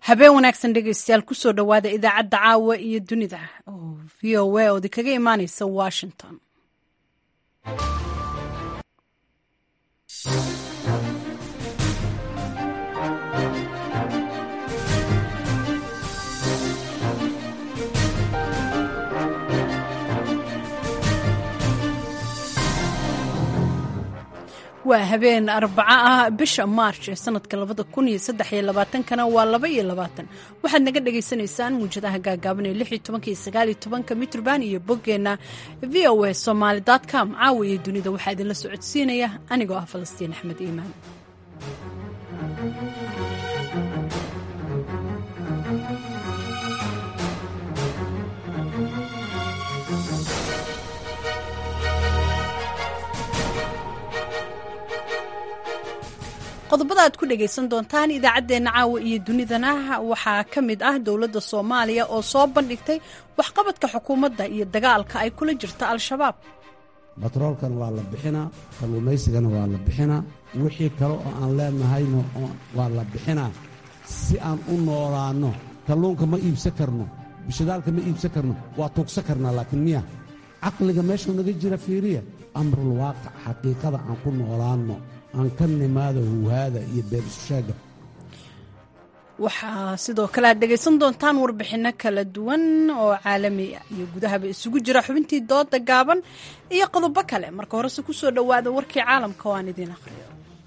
habeen wanaagsan dhegeystayaal kusoo dhowaada idaacadda caawa iyo dunida oo v o a oodi kaga imaaneysa washington waa habeen arbaco ah bisha maarch ee sanadka labada kun iyo saddex iyo labaatankana waa laba iyo labaatan waxaad naga dhagaysanaysaan muujadaha gaagaaban ee lix iyo tobanka iyo sagaal iyo tobanka mitrban iyo boggeenna v o a somaali com caawa iyo dunida waxaa idinla socodsiinaya anigoo ah falastiin axmed iimaan qodobada aad ku dhagaysan doontaan idaacaddeenna caawa iyo dunidana waxaa ka mid ah dowladda soomaaliya oo soo bandhigtay waxqabadka xukuumadda iyo dagaalka ay kula jirta al-shabaab batroolkan waa la bixinaa kalluumaysigana waa la bixinaa wixii kale oo aan leenahayna waa la bixinaa si aan u noolaanno kalluunka ma iibsan karno bishadaalka ma iibsan karno waa tuugsan karnaa laakiin miya caqliga meeshuu naga jira fiiriya amrul waaqic xaqiiqada aan ku noolaanno aan ka nimaada huhaada iyo beerisusheega waxaa sidoo kale aad dhegaysan doontaan warbixinno kala duwan oo caalami ah iyo gudahaba isugu jira xubintii dooda gaaban iyo qodobo kale marka horese ku soo dhowaada warkii caalamka oo aan idiin akhriyo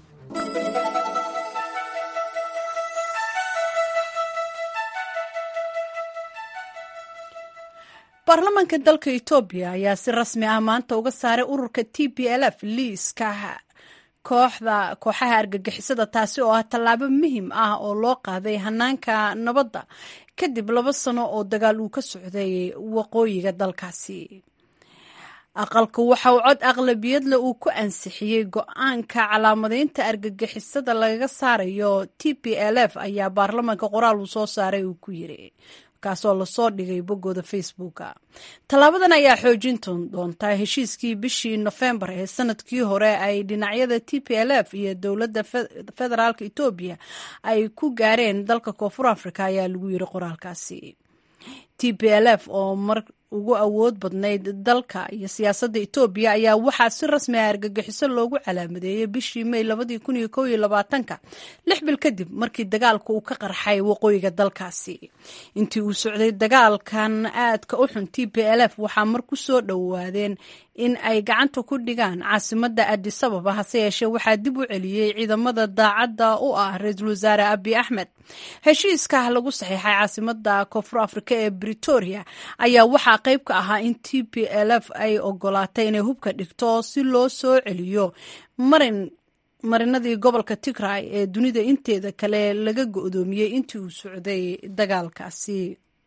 baarlamaanka dalka etoobiya ayaa si rasmi ah maanta uga saaray ururka t p l f liiska kooxda kooxaha argagixisada taasi oo ah tallaabo muhim ah oo loo qaaday hanaanka nabadda kadib laba sano oo dagaal uu ka socday waqooyiga dalkaasi aqalku waxa uu cod aqlabiyadle uu ku ansixiyey go-aanka calaamadeynta argagixisada lagaga saarayo t p l f ayaa baarlamaanka qoraal uu soo saaray uu ku yiri kaasoo lasoo dhigay boggooda facebooka tallaabadan ayaa xoojin doontaa heshiiskii bishii nofembar ee sanadkii hore ay dhinacyada t p l f iyo dowladda federaalk etoobiya ay ku gaareen dalka koonfur africa ayaa lagu yiri qoraalkaasi t p l f oo mar ugu awood badnayd dalka iyo siyaasadda etoobiya ayaa waxaa si rasmi ah argagixiso loogu calaamadeeyey bishii may labadii kun iyo kow iyo labaatanka lix bil kadib markii dagaalka uu ka qarxay waqooyiga dalkaasi intii uu socday dagaalkan aadka u xun t p l f waxaa mar ku soo dhowaadeen in ay gacanta ku dhigaan caasimadda adisababa hase yeeshee waxaa dib u celiyey ciidamada daacadda u ah ra-iisul wasaare abi axmed heshiiska lagu saxiixay caasimada koonfur afrika ee britoria ayaa waxaa qayb ka ahaa in t p l f ay ogolaatay inay hubka dhigto si loo soo celiyo marin marinadii gobolka tigray ee dunida inteeda kale laga go-doomiyey intii uu socday dagaalkaasi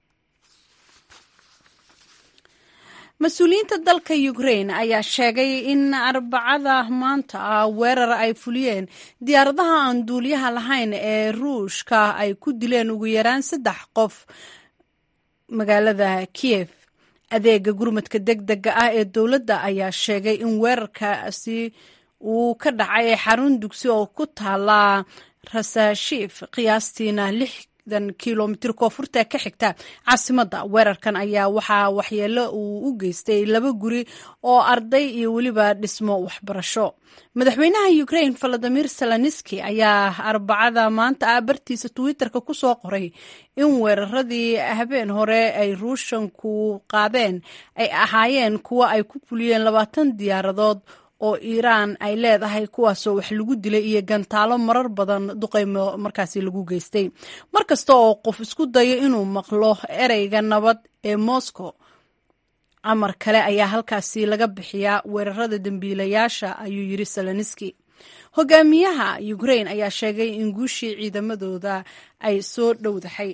mas-uuliyiinta dalka ukrain ayaa sheegay in arbacada maanta ah weerar ay fuliyeen diyaaradaha aan duuliyaha lahayn ee ruushka ay ku dileen ugu yaraan saddex qof magaalada kiev adeega gurmadka deg dega ah ee dowladda ayaa sheegay in weerarkaasi uu ka dhacay xarun dugsi oo ku taala rasashif qiyaastiina lixdan kilomitir koonfurta ka xigta caasimadda weerarkan ayaa waxaa waxyeelo uu u geystay laba guri oo arday iyo weliba dhismo waxbarasho madaxweynaha ukrain valadimir zelenski ayaa arbacada maanta ah bartiisa twitterka ku soo qoray in weeraradii habeen hore ay ruushanku qaadeen ay ahaayeen kuwo ay ku fuliyeen labaatan diyaaradood oo iiraan ay leedahay kuwaasoo wax lagu dilay iyo gantaalo marar badan duqaymo markaasi lagu geystay mar kasta oo qof isku dayo inuu maqlo ereyga nabad ee moscow amar kale ayaa halkaasi laga bixiyaa weerarada dembiilayaasha ayuu yiri seleniski hogaamiyaha ukrain ayaa sheegay in guushii ciidamadooda ay soo dhowdahay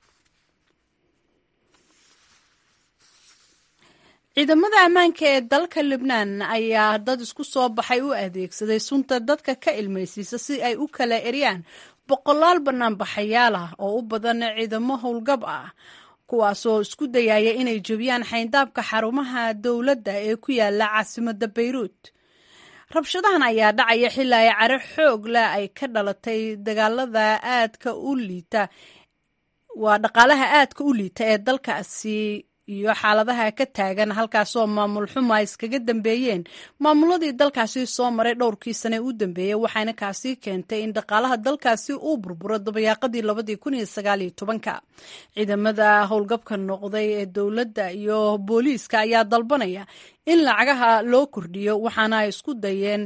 ciidamada ammaanka ee dalka libnaan ayaa dad isku soo baxay u adeegsaday sunta dadka ka ilmaysiisa si ay u kala eryaan boqolaal banaanbaxayaal ah oo u badan ciidamo howlgab ah kuwaasoo isku dayaya inay jebiyaan xayndaabka xarumaha dowladda ee ku yaala caasimada bayruut rabshadahan ayaa dhacaya xilaa ay caro xoog leh ay ka dhalatay dagaalada aadka u liita waa dhaqaalaha aadka u liita ee dalkaasi iyo xaaladaha ka taagan halkaasoo maamul xuma iskaga dambeeyeen maamuladii dalkaasi soo maray dhowrkii sane u dambeeyey waxaana kaasi keentay in dhaqaalaha dalkaasi uu burburo dabayaaqadii labadii kun iyo sagaaliyo tobanka ciidamada howlgabka noqday ee dowladda iyo booliiska ayaa dalbanaya in lacagaha loo kordhiyo waxaana ay isku dayeen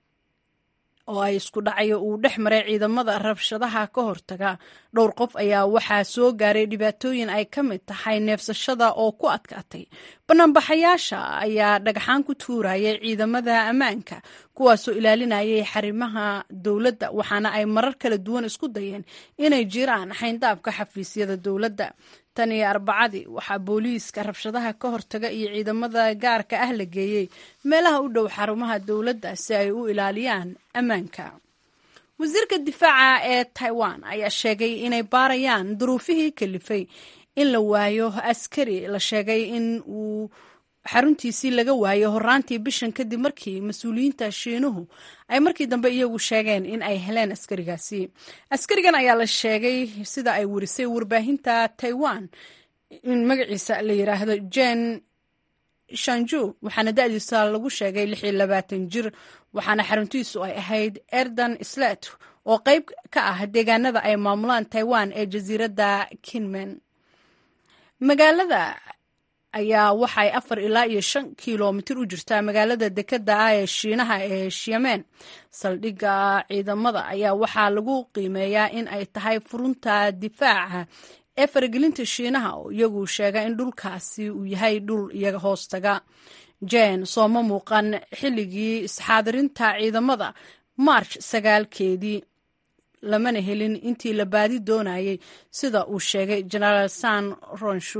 oo ay isku dhacayo uu dhex maray ciidamada rabshadaha ka hortaga dhowr qof ayaa waxaa soo gaaray dhibaatooyin ay ka mid tahay neefsashada oo ku adkaatay banaanbaxayaasha ayaa dhagxaan ku tuurayay ciidamada ammaanka kuwaasoo ilaalinayay xarimaha dowladda waxaana ay marar kala duwan isku dayeen inay jiraan xayndaabka xafiisyada dowladda tan iyo arbacadii waxaa booliiska rabshadaha ka hortaga iyo ciidamada gaarka ah la geeyey meelaha u dhow xarumaha dowladda si ay u ilaaliyaan ammaanka wasiirka difaaca ee taiwan ayaa sheegay inay baarayaan duruufihii kalifay in la waayo askari la sheegay in uu xaruntiisii laga waayo horaantii bishan kadib markii mas-uuliyiinta shiinuhu ay markii dambe iyagu sheegeen in ay heleen askarigaasi askarigan ayaa la sheegay sida ay warisay warbaahinta taiwan in magaciisa la yiraahdo jen shanju waxaana da-diisa lagu sheegay lix iyo labaatan jir waxaana xaruntiisu ay ahayd erdan slet oo qeyb ka ah deegaanada ay maamulaan taiwan ee jasiiradda kinmen magaalada ayaa waxay afar ilaa iyo shan kilomitir u jirtaa magaalada dekeda ah ee shiinaha ee shiamen saldhigga ciidamada ayaa waxaa lagu qiimeeyaa in ay tahay furunta difaaca ee faragelinta shiinaha oo iyagu sheega in dhulkaasi uu yahay dhul iyaga hoostaga jen sooma muuqan xilligii isxaadirinta ciidamada march sagaalkeedii lamana helin intii la baadi doonayay sida uu sheegay genaraal san ronshu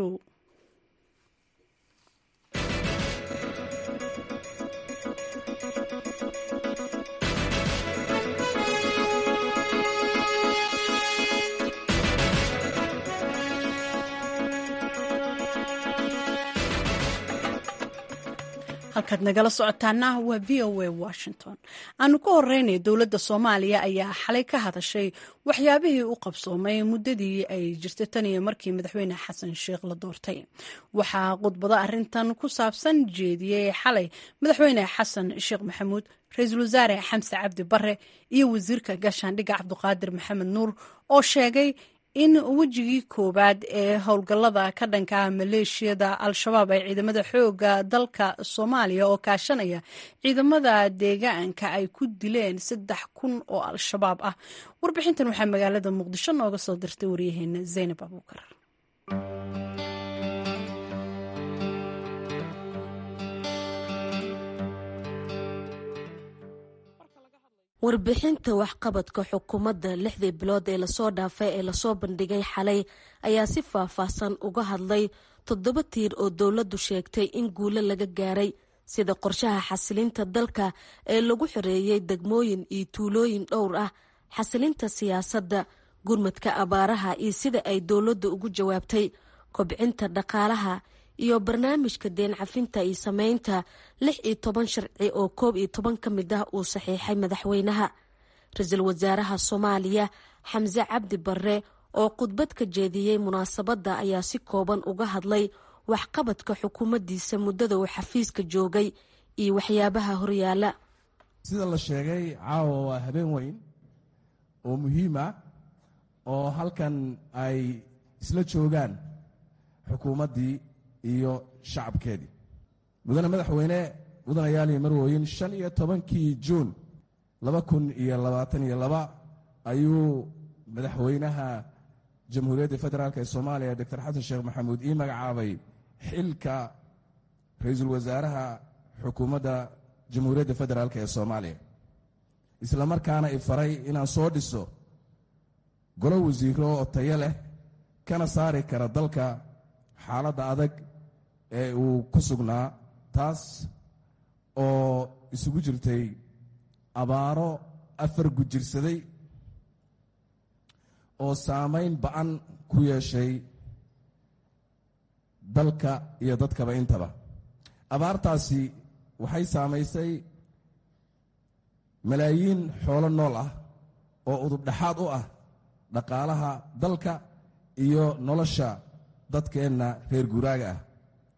halkaad nagala socotaana waa v o a washington aanu ka horeynay dowladda soomaaliya ayaa xalay ka hadashay waxyaabihii u qabsoomay muddadii ay jirtay tan iyo markii madaxweyne xasan sheikh la doortay waxaa khudbado arintan ku saabsan jeediyey xalay madaxweyne xasan sheekh maxamuud ra-iisul wasaare xamse cabdi bare iyo wasiirka gaashaandhigga cabduqaadir maxamed nuur oo sheegay in wejigii koowaad ee howlgallada ka dhanka maleeshiyada al-shabaab ay ciidamada xooga dalka soomaaliya oo kaashanaya ciidamada deegaanka ay ku dileen saddex kun oo al-shabaab ah warbixintan waxaa magaalada muqdisho nooga soo dirtay waryaheena zaynab abuukar warbixinta waxqabadka xukuumadda lixdii bilood ee lasoo dhaafay ee lasoo bandhigay xalay ayaa si faah-faahsan uga hadlay toddoba tiir oo dowladdu sheegtay in guulo laga gaaray sida qorshaha xasilinta dalka ee lagu xoreeyey degmooyin iyo tuulooyin dhowr ah xasilinta siyaasadda gurmadka abaaraha iyo sida ay dowladdu ugu jawaabtay kobcinta dhaqaalaha iyo barnaamijka deen cafinta iyo sameynta lix iyo toban sharci oo koob iyo toban ka mid ah uu saxiixay madaxweynaha ra-iisul wasaaraha soomaaliya xamse cabdi barre oo khudbad ka jeediyey munaasabadda ayaa si kooban uga hadlay waxqabadka xukuumaddiisa muddada uu xafiiska joogay iyo waxyaabaha horyaala sida la sheegay caawa waa habeen weyn oo muhiim ah oo halkan ay isla joogaan xukuumaddii iyo shacabkeedii mudane madaxweyne mudanayaal iyo marwooyin shan iyo tobankii juun laba kun iyo labaatan iyo laba ayuu madaxweynaha jamhuuriyadda federaalk ee soomaaliya doctor xasan sheekh maxamuud ii magacaabay xilka ra-iisul wasaaraha xukuumadda jamhuuriyadda federaalk ee soomaaliya isla markaana i faray inaan soo dhiso golo wasiiro oo tayo leh kana saari kara dalka xaaladda adag ee uu ku sugnaa taas oo isugu jirtay abaaro afar gujirsaday oo saamayn ba-an ku yeeshay dalka iyo dadkaba intaba abaartaasi waxay saamaysay malaayiin xoolo nool ah oo udub dhexaad u ah dhaqaalaha dalka iyo nolosha dadkeenna reer guuraaga ah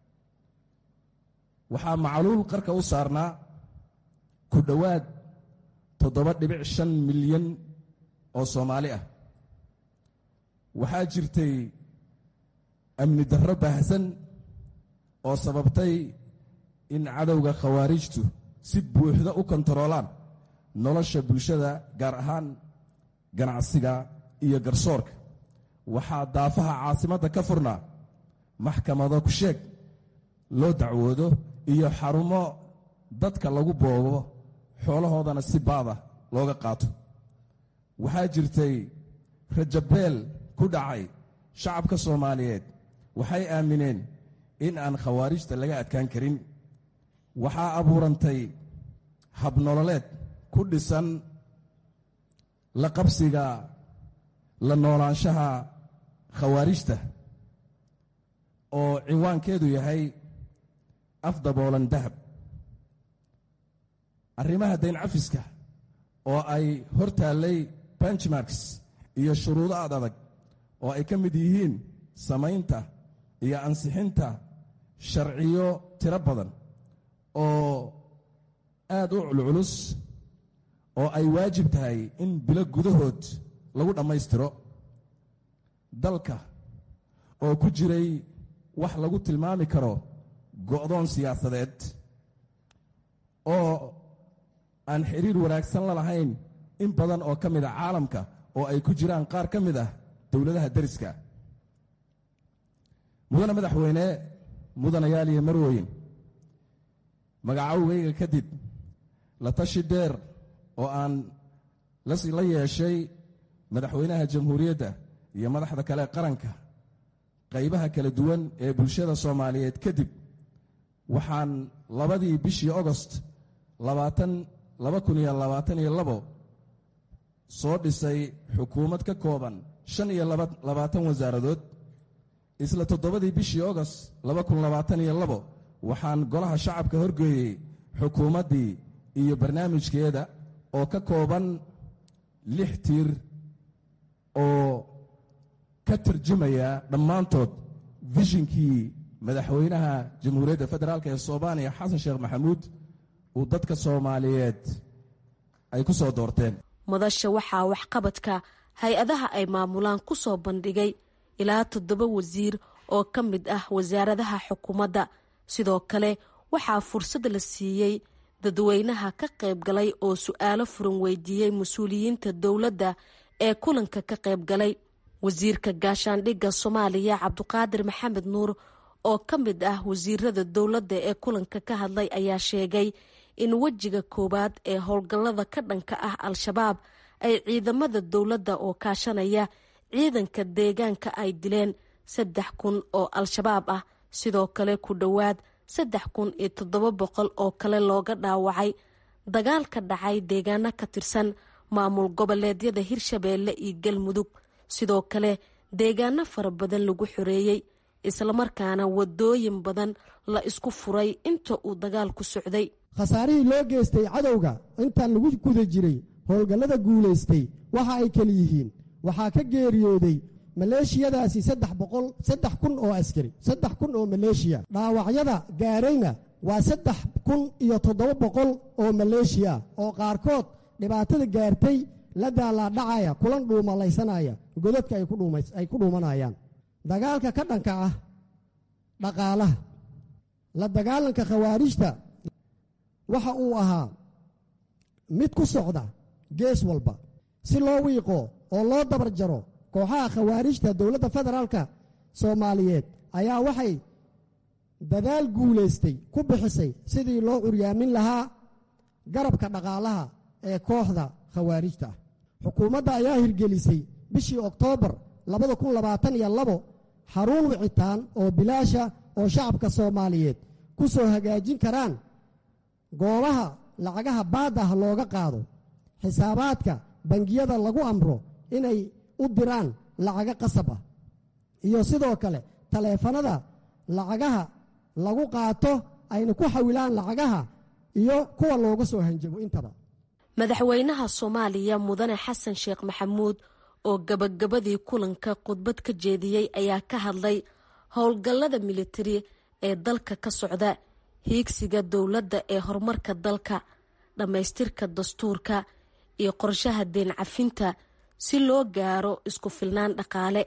waxaa macluul qarka u saarnaa ku dhowaad toddoba dhibic shan milyan oo soomaali ah waxaa jirtay amni darro baahsan oo sababtay in cadowga khawaarijtu si buuxda u kontaroolaan nolosha bulshada gaar ahaan ganacsiga iyo garsoorka waxaa daafaha caasimadda ka furnaa maxkamado ku sheeg loo dacwoodo iyo xarumo dadka lagu boobo xoolahoodana si baada looga qaato waxaa jirtay rajabeel ku dhacay shacabka soomaaliyeed waxay aamineen in aan khawaarijta laga adkaan karin waxaa abuurantay habnololeed ku dhisan la qabsiga la noolaanshaha khawaarijta oo ciwaankeedu yahay afdaboolan dahab arrimaha dayn cafiska oo ay hor taallay benchmarks iyo shuruudo ad adag oo ay ka mid yihiin samaynta iyo ansixinta sharciyo tiro badan oo aad u culculus oo ay waajib tahay in bilo gudahood lagu dhammaystiro dalka oo ku jiray wax lagu tilmaami karo go'doon siyaasadeed oo aan xiriir wanaagsan la lahayn in badan oo ka mid a caalamka oo ay ku jiraan qaar ka mid ah dowladaha deriska mudane madaxweyne mudanayaal iyo marweyn magacowgayga kadib la tashi dheer oo aan la yeeshay madaxweynaha jamhuuriyadda iyo madaxda kale qaranka qaybaha kala duwan ee bulshada soomaaliyeed kadib waxaan labadii bishii ogost soo dhisay xukuumad ka kooban shan iyo labaatan wasaaradood isla toddobadii bishii ogost waxaan golaha shacabka horgeeyey xukuumaddii iyo barnaamijkeeda oo ka kooban lix tiir oo ka tarjumaya dhammaantood vishinkii madaxweynaha jamhuuriyadda federaalk ee soomaaliya xasan sheekh maxamuud uu dadka soomaaliyeed ay ku soo doorteen madasha waxaa waxqabadka hay-adaha ay maamulaan ku soo bandhigay ilaa toddoba wasiir oo ka mid ah wasaaradaha xukuumadda sidoo kale waxaa fursad la siiyey dadweynaha ka qayb galay oo su-aalo furan weydiiyey mas-uuliyiinta dowladda ee kulanka ka qayb galay wasiirka gaashaandhigga soomaaliya cabduqaadir maxamed nuur oo ka mid ah wasiirada dowladda ee kulanka ka hadlay ayaa sheegay in wejiga koowaad ee howlgallada ka dhanka ah al-shabaab ay ciidamada dowladda oo kaashanaya ciidanka deegaanka ay dileen saddex kun oo al-shabaab ah sidoo kale ku dhowaad saddex kun iyo toddoba boqol oo kale looga dhaawacay dagaal ka dhacay deegaano ka tirsan maamul goboleedyada hirshabeelle iyo galmudug sidoo kale deegaano fara badan lagu xoreeyey islamarkaana wadooyin badan la isku furay inta uu dagaalku socday khasaarihii loo geystay cadowga intaan lagu guda jiray howlgallada guulaystay waxa ay keli yihiin waxaa ka geeriyooday maleeshiyadaasi saddex boqol saddex kun oo askari saddex kun oo maleeshiya dhaawacyada gaarayna waa saddex kun iyo toddoba boqol oo maleeshiya oo qaarkood dhibaatada gaartay la daalaadhacaya kulan dhuumalaysanaya godadka ay ku dhuumanayaan dagaalka ka dhanka ah dhaqaalaha la dagaalanka khawaarijta waxa uu ahaa mid ku socda gees walba si loo wiiqo oo loo dabar jaro kooxaha khawaarijta dowladda federaalka soomaaliyeed ayaa waxay dadaal guulaystay ku bixisay sidii loo curyaamin lahaa garabka dhaqaalaha ee kooxda khawaarijta ah xukuumadda ayaa hirgelisay bishii oktoobar xaruun wicitaan oo bilaasha oo shacabka soomaaliyeed ku soo hagaajin karaan goobaha lacagaha baadda ah looga qaado xisaabaadka bangiyada lagu amro inay u diraan lacago qasab ah iyo sidoo kale taleefanada lacagaha lagu qaato ayna ku xawilaan lacagaha iyo kuwa looga soo hanjabo intaba madaxweynaha soomaaliya mudane xasan sheekh maxamuud oo gabagabadii kulanka khudbad ka jeediyey ayaa ka hadlay howlgallada militari ee dalka ka socda hiigsiga dowladda ee horumarka dalka dhammaystirka dastuurka iyo qorshaha deen cafinta si loo gaaro isku filnaan dhaqaale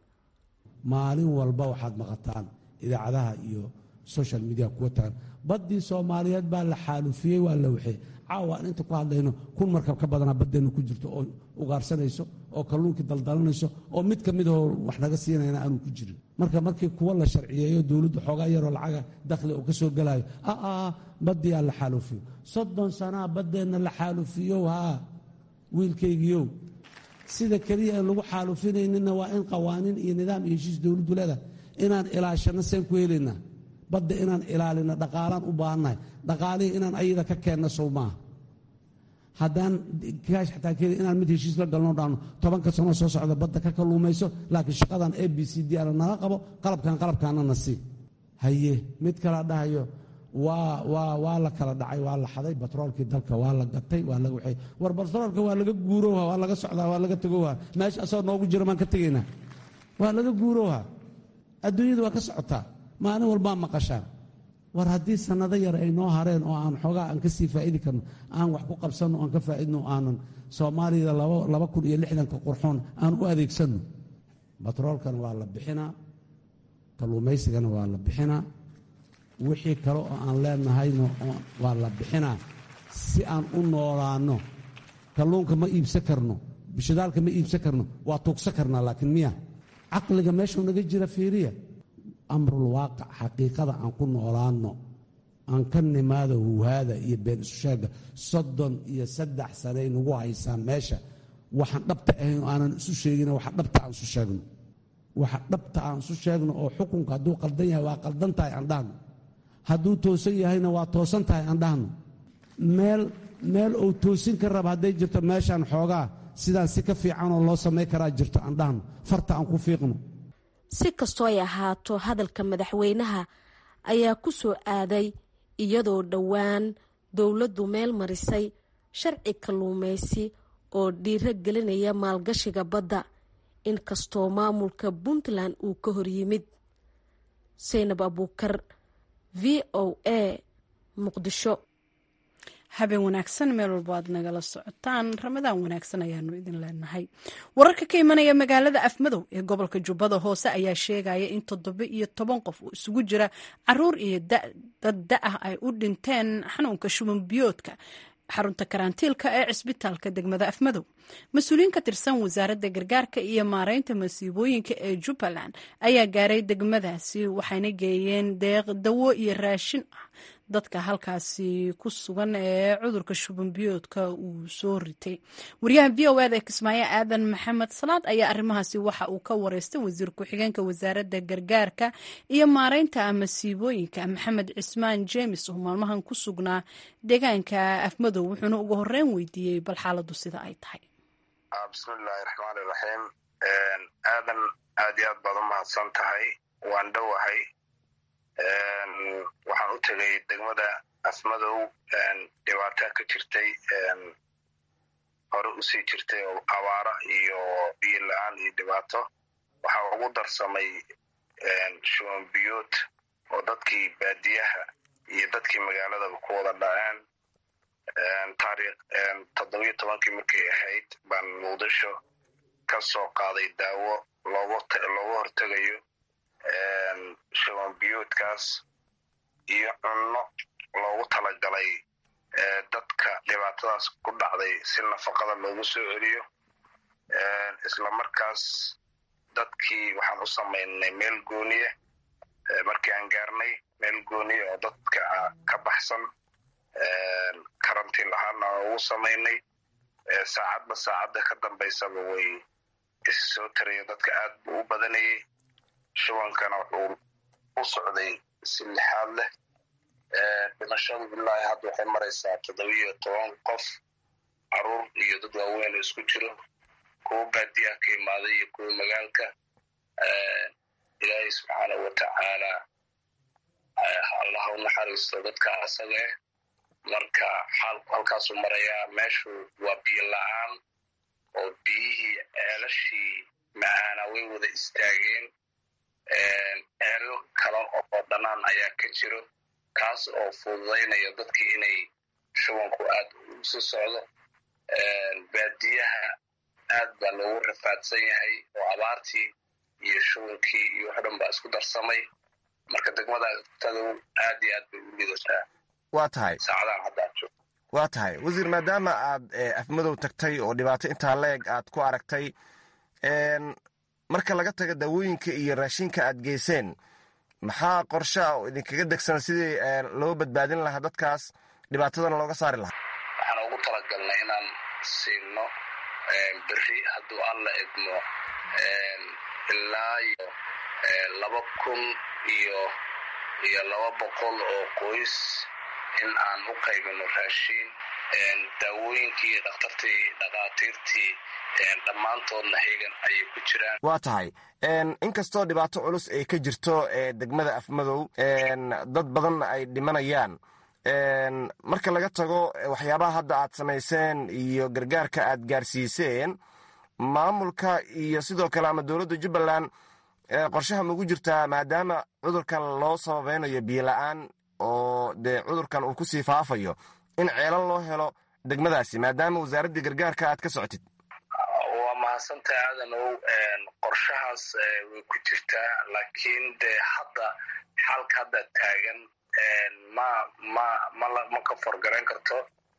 maalin walba waxaad maqataan idaacadaha iyo social media kuwa tagan baddii soomaaliyeed baa la xaalufiyey waa la waxey caawa aan inta ku hadlayno kun markab ka badanaa baddeenna ku jirto oo ugaarsanayso oo kalluunkii daldalanayso oo mid ka midahoo wax naga siinayna aanu ku jirin marka markii kuwa la sharciyeeyo dowladdu xoogaa yaroo lacaga dakhli oo ka soo gelayo aa baddii aa la xaalufiyo soddon sanaa baddeenna la xaalufiyow haa wiilkaygiiow sida keliya aan lagu xaalufinayninna waa in qawaaniin iyo nidaam iyo heshiis dowladdu leedahay inaan ilaashano seen ku helaynaa badda inaan ilaalino dhaqaalaan u baahannahay dhaqaalihii inaan ayada ka keenno sow maaha haddaan kaash xataa keli inaan mid heshiis la galno dhaano tobanka sano soo socda badda ka kalluumayso laakiin shaqadan a b c d ana naga qabo qalabkan qalabkaana na sii haye mid kala dhahayo waa waa waa la kala dhacay waa la xaday batroolkii dalka waa la gatay waa laga waxay war batroolka waa laga guurowha waa laga socdaa waa laga tegowha meesha asagoo noogu jira maan ka tegaynaa waa laga guurowha adduunyada waa ka socotaa maalin walbaa maqashaan war haddii sannado yar ay noo hareen oo aan xoogaa aan ka sii faa'idi karno aan wax ku qabsanno aan ka faa'idno aanan soomaaliyada laba kun iyo lixdanka qurxoon aan u adeegsanno batroolkana waa la bixinaa kalluumaysigana waa la bixinaa wixii kale oo aan leenahayna waa la bixinaa si aan u noolaanno kalluunka ma iibsan karno bishadaalka ma iibsan karno waa tuugsan karnaa laakiin miya caqliga meeshuu naga jira fiiriya amrul waaqic xaqiiqada aan ku noolaanno aan ka nimaado huhaada iyo been isu sheega soddon iyo saddex sanay nagu haysaan meesha waxaan dhabta ahayn oo aanan isu sheegin waxa dhabta aan isu sheegno waxa dhabta aan isu sheegno oo xukunka hadduu qaldan yahay waa qaldan tahay aan dhahno hadduu toosan yahayna waa toosan tahay aan dhahno meel meel uu toosin ka raba hadday jirto meeshaan xoogaa sidaan si ka fiicanoo loo samay karaa jirto aan dhahno farta aan ku fiiqno si kastoo ay ahaato hadalka madaxweynaha ayaa ku soo aaday iyadoo dhowaan dowladdu meel marisay sharci kalluumaysi oo dhiiro gelinaya maalgashiga badda inkastoo maamulka puntland uu ka hor yimid saynab abuukar v o a muqdisho habeen wanaagsan meel walbo aad nagala socotaan ramadaan wanaagsan ayaanu idin leenahay wararka ka imanaya magaalada afmadow ee gobolka jubbada hoose ayaa sheegaya in toddoba iyo toban qof oo isugu jira caruur iyo dad da ah ay u dhinteen xanuunka shuban biyoodka xarunta karantiilka ee cisbitaalka degmada afmadow mas-uuliyiin ka tirsan wasaaradda gargaarka iyo maareynta masiibooyinka ee jubbaland ayaa gaaray degmadaasi waxayna geeyeen deeq dawo iyo raashin ah dadka halkaasi ku sugan ee cudurka shubanbiyoodka uu soo ritay wariyaha v o eda kismaayo aadan maxamed salaad ayaa arrimahaasi waxa uu ka wareystay wasiir ku-xigeenka wasaaradda gargaarka iyo maareynta masiibooyinka maxamed cismaan jeemis oo maalmahan ku sugnaa deegaanka afmadow wuxuuna ugu horeyn weydiiyey bal xaaladu sida ay tahay bismillaahi raxmaani raxiim aadan aad iyo aad baad u mahadsan tahay waan dhowahay waxaan u tegay degmada afmadow dhibaataa ka jirtay hore usii jirtay oo abaara iyo biyo la-aan iyo dhibaato waxaa ugu darsamay shuban biyood oo dadkii baadiyaha iyo dadkii magaaladaba ku wada dhaceen taariikh toddobiyo tobankii markay ahayd baan muqdisho ka soo qaaday daawo looga looga hortegayo shuban biyoodkaas iyo cunno loogu talagalay dadka dhibaatadaas ku dhacday si nafaqada loogu soo celiyo isla markaas dadkii waxaan u samaynay meel gooniye markii aan gaarnay meel gooniye oo dadka ka baxsan karantiin ahaana aan ugu samaynay saacadba saacadda ka dambaysaba way is soo taraya dadka aad buu u badanayay shubankana wuxuu u socday si lixaad leh dhimashadu bilaahi hadda waxay maraysaa toddobiyo toban qof caruur iyo dad waaweyn oo isku jiro kuwa baadiyaha ka imaaday iyo kuwa magaalka ilaahay subxaanahu watacaala allah u naxariisto dadka asaga eh marka xaalku halkaasuu marayaa meeshu waa biyo la-aan oo biyihii ceelashii macaana way wada istaageen ceelo kale oo dhanaan ayaa ka jiro kaas oo fududaynaya dadkii inay shubanku aad usi socdo baadiyaha aad baa loogu rafaadsan yahay oo abaartii iyo shubankii iyo wax dhan baa isku darsamay marka degmada tadow aad iyo aad bay u lidataa waa tahay saacadahan haddaad joogto waa tahay wasiir maadaama aad afmadow tagtay oo dhibaato intaa la-eg aad ku aragtay marka laga taga daawooyinka iyo raashinka aad geyseen maxaa qorshaa oo idinkaga degsan sidii loo badbaadin lahaa dadkaas dhibaatadana looga saari lahaa waxaan ugu talagalnay inaan siino beri hadduu alla idmo ilaa iyo laba kun iyo iyo laba boqol oo qoys in aan u qaybino raashiin daawooyinkii iyo dhakhtartii dhakhaatiirtii dhammaantoodna heegan ayay ku jiraan waa tahay inkastoo dhibaato culus ay ka jirto degmada afmadow dad badanna ay dhimanayaan marka laga tago waxyaabaha hadda aad samayseen iyo gargaarka aad gaarsiiseen maamulka iyo sidoo kale ama dowladda jubbaland qorshaha maugu jirtaa maadaama cudurkan loo sababeynayo biyo la-aan oo dee cudurkan uu kusii faafayo in ceelal loo helo degmadaasi maadaama wasaaraddii gargaarka aad ka socotid waa mahadsantahay aadanow qorshahaas way ku jirtaa laakiin dee hadda xalka hadda taagan ma ma ma ka forgarayn karto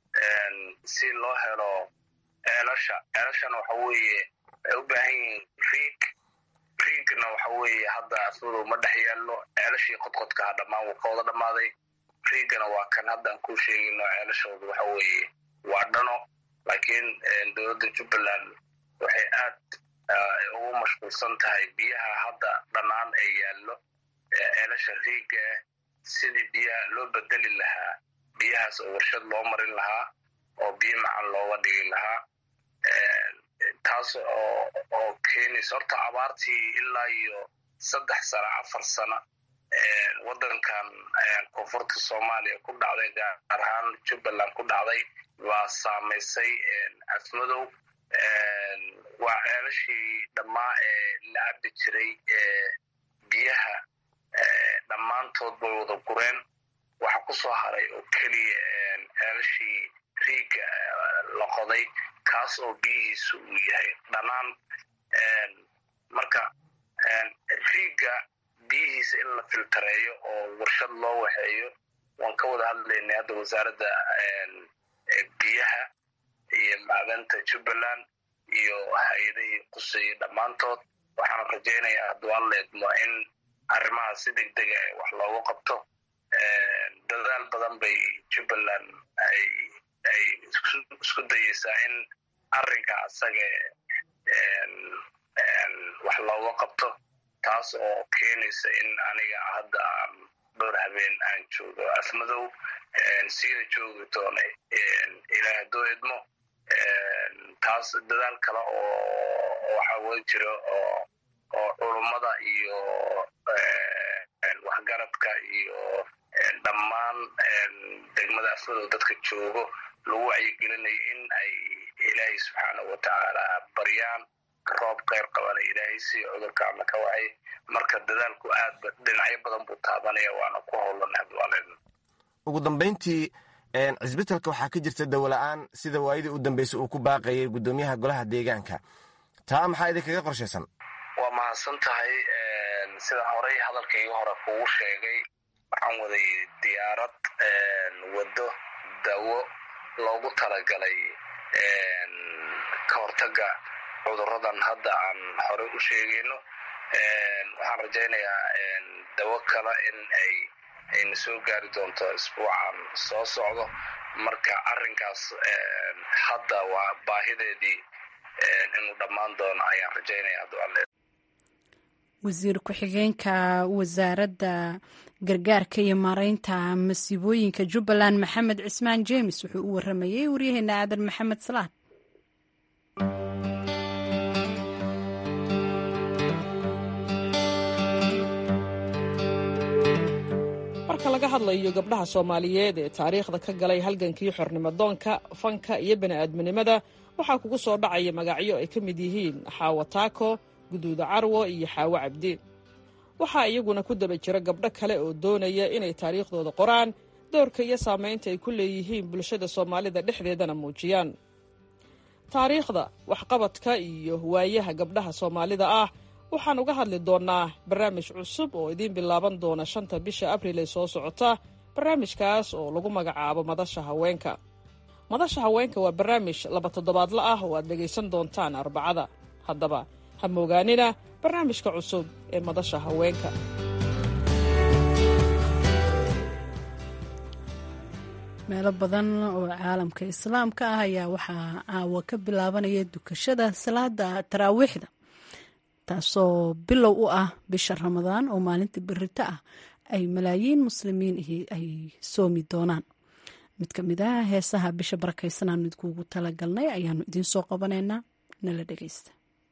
si loo helo ceelasha ceelashana waxa weeye waxay u baahan yihiin riig riigna waxa weeye hadda afmadow ma dhex yaallo ceelashii qodqodkaha dhammaan wuu ka wada dhammaaday riigana waa kan haddaan kuu sheegayno ceelashooda waxa weeye waa dhano laakiin dowladda jubbaland waxay aad ugu mashquulsan tahay biyaha hadda dhannaan ee yaallo ceelasha riiga ah sidii biyaha loo bedeli lahaa biyahaas oo warshad loo marin lahaa oo biyo macan looga dhigi lahaa taas oo oo keenaysa horta abaartii ilaa iyo saddex sano afar sano waddankan koonfurta soomaaliya ku dhacday gaar ahaan jubbaland ku dhacday waa saamaysay afmadow waa ceelashii dhammaa ee la cabi jiray biyaha dhammaantood bay wada gureen waxa ku soo haray oo keliya ceelashii riiga la qoday kaas oo biyihiisu uu yahay dhanaan marka riiga biyihiisa in la filtareeyo oo warshad loo waxeeyo waan ka wada hadlaynay hadda wasaaradda biyaha iyo macdanta jubbaland iyo hay-adihii quseeyey dhammaantood waxaan rajaynayaa hadduu alla idmo in arrimahaas si deg dega wax loogu qabto dadaal badan bay jubbaland ay ay isku dayeysaa in arrinka asaga wax looga qabto taas oo keenaysa in aniga hadda aan dhowr habeen aan joogo afmadow siina joogi doona ilaa hadduu idmo taas dadaal kale oo waxa wey jiro oo oo culummada iyo waxgaradka iyo dhammaan degmada afmadow dadka joogo lagu wacyigelinayo in ay ilaahay subxaanahu watacaala baryaan roob keyr qabana ilaahay si cudurkaana ka wacay marka dadaalku aad dhinacyo badan buu taabanaya waana ku howlana hadwaaled ugu dambayntii cisbitalka waxaa ka jirta dawola-aan sida waayadii u dambeysay uu ku baaqayay guddoomiyaha golaha deegaanka taa maxaa idinkaga qorshaysan waa mahadsan tahay sida horey hadalkaygii hore kugu sheegay waxaan waday diyaarad waddo dawo loogu talagalay ka hortaga cuduradan hadda aan horey u sheegayno waxaan rajaynayaa dawo kale in ay ayna soo gaari doonto isbuucan soo socdo marka arrinkaas hadda waa baahideedii inuu dhammaan doono ayaan rajaynaya hadduu alle wasiir ku-xigeenka wasaaradda gargaarka iyo maareynta masiibooyinka jubbaland maxamed cismaan james wuxuu u waramayey waryaheena aadan maxamed salaad marka laga hadlayo gabdhaha soomaaliyeed ee taariikhda ka galay halgankii xornimo doonka fanka iyo bani'aadminimada waxaa kugu soo dhacaya magacyo ay ka mid yihiin xaawo taako guduuda carwo iyo xaawo cabdi waxaa iyaguna ku daba jira gabdho kale oo doonaya inay taariikhdooda qoraan doorka iyo saamaynta ay ku leeyihiin bulshada soomaalida dhexdeedana muujiyaan taariikhda waxqabadka iyo waayaha gabdhaha soomaalida ah waxaan uga hadli doonnaa barnaamij cusub oo idiin bilaaban doona shanta bisha abril ee soo socota barnaamijkaas oo lagu magacaabo madasha haweenka madasha haweenka waa barnaamij laba toddobaadla ah oo aad dhegaysan doontaan arbacada haddaba ha moogaanina barnaamijka cusub ee madasha haweenka meelo badan oo caalamka islaamka ah ayaa waxaa caawa ka bilaabanaya dukashada salaada taraawiixda taasoo bilow u ah bisha ramadaan oo maalinta berito ah ay malaayiin muslimiin ay soomi doonaan mid ka mid ah heesaha bisha barakaysanaan idkuugu talagalnay ayaanu idiin soo qabanaynaa nala dhegeysta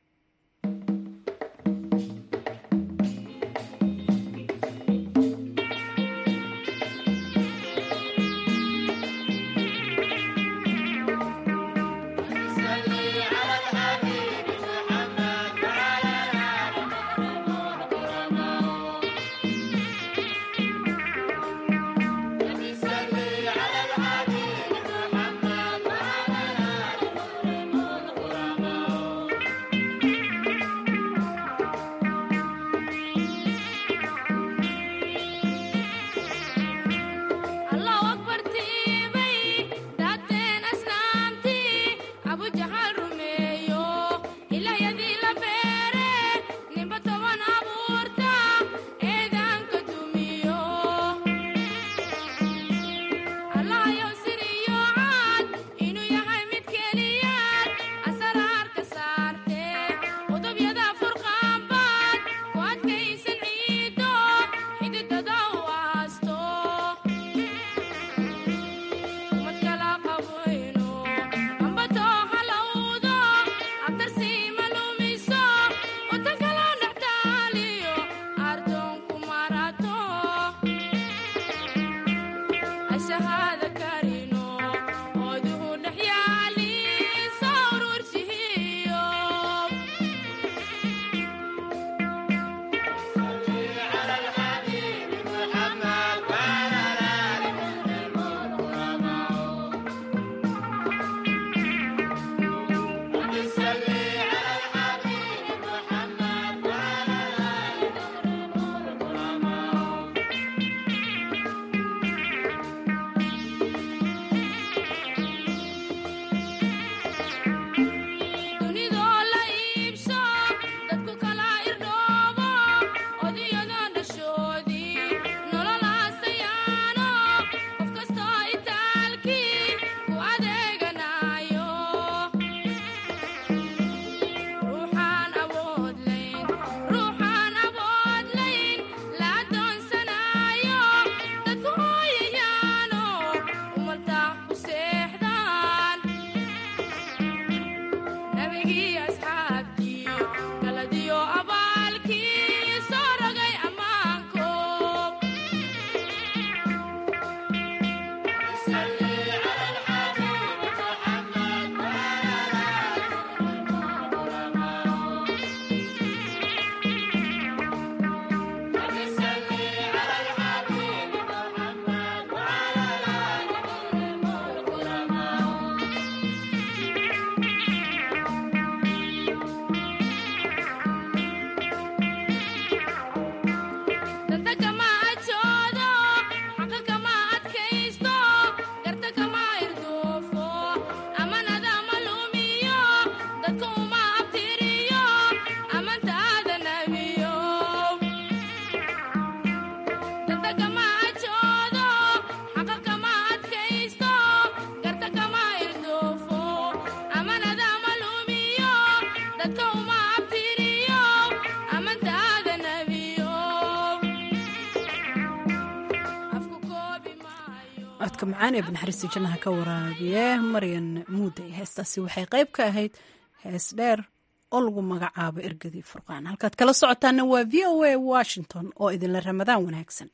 codka macaan ee banaxariista jannaha ka waraabiye maryan muuday heestaasi waxay qayb ka ahayd hees dheer oo lagu magacaabo ergadii furqaan halkaad kala socotaana waa v o a washington oo idinla ramadaan wanaagsan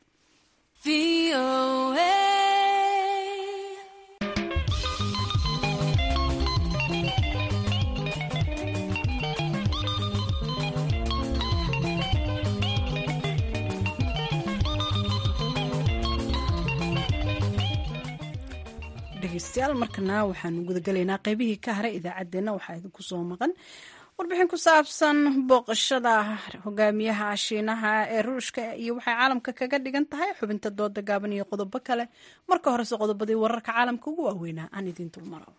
dhegeystayaal markana waxaanu gudagelaynaa qeybihii ka haray idaacaddeenna waxaa idinku soo maqan warbixin ku saabsan booqashada hogaamiyaha shiinaha ee ruushka iyo waxay caalamka kaga dhigan tahay xubinta dooda gaaban iyo qodobo kale marka horese qodobadii wararka caalamka ugu waaweynaa aan idiin dulmaro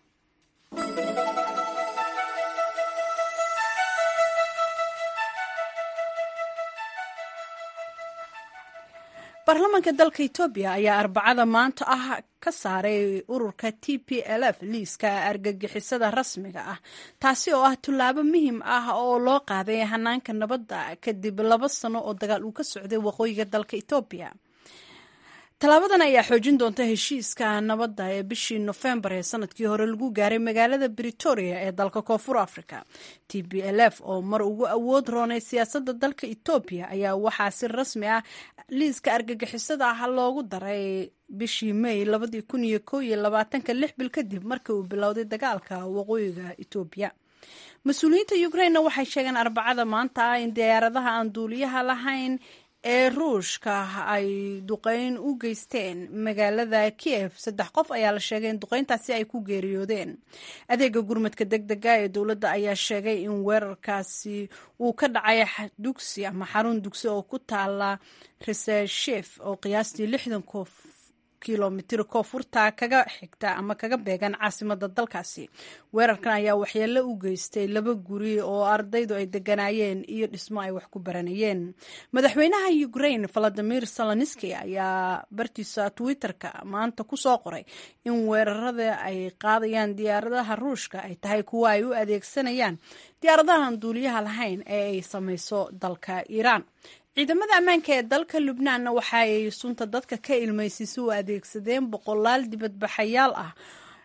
baarlamaanka dalka etoobiya ayaa arbacada maanta ah ka saaray ururka t p l f liiska argagixisada rasmiga ah taasi oo ah tullaabo muhiim ah oo loo qaaday hanaanka nabadda kadib laba sano oo dagaal uu ka socday waqooyiga dalka etoobiya tallaabadan ayaa xoojin doonta heshiiska nabadda ee bishii nofembar ee sanadkii hore lagu gaaray magaalada britoria ee dalka koonfur africa t b l f oo mar ugu awood roonay siyaasadda dalka etoobiya ayaa waxaa si rasmi ah liiska argagixisada ah loogu daray bishii may labadii kun iyo ko iyo labaatanka lix bil kadib markii uu bilowday dagaalka waqooyiga etoobiya mas-uuliyiinta ukrainena waxay sheegeen arbacada maanta ah in diyaaradaha aan duuliyaha lahayn ee ruushka ay duqeyn u geysteen magaalada kiev saddex qof ayaa la sheegay in duqeyntaasi ay ku geeriyoodeen adeega gurmadka deg dega ee dowladda ayaa sheegay in weerarkaasi uu ka dhacay dugsi ama xarun dugsi oo ku taala reseshef oo qiyaastii lixdan qof kilomitir koonfurta kaga xigta ama kaga beegan caasimada dalkaasi weerarkan ayaa waxyeelo u geystay laba guri oo ardaydu ay deganaayeen iyo dhismo ay wax ku baranayeen madaxweynaha ukraine valadimir saloniski ayaa bartiisa twitter-ka maanta kusoo qoray in weerarada ay qaadayaan diyaaradaha ruushka ay tahay kuwo ay u adeegsanayaan diyaaradahan duuliyaha lahayn ee ay samayso dalka iiraan ciidamada ammaanka ee dalka lubnaanna waxa ay sunta dadka ka ilmaysiisa u adeegsadeen boqolaal dibadbaxayaal ah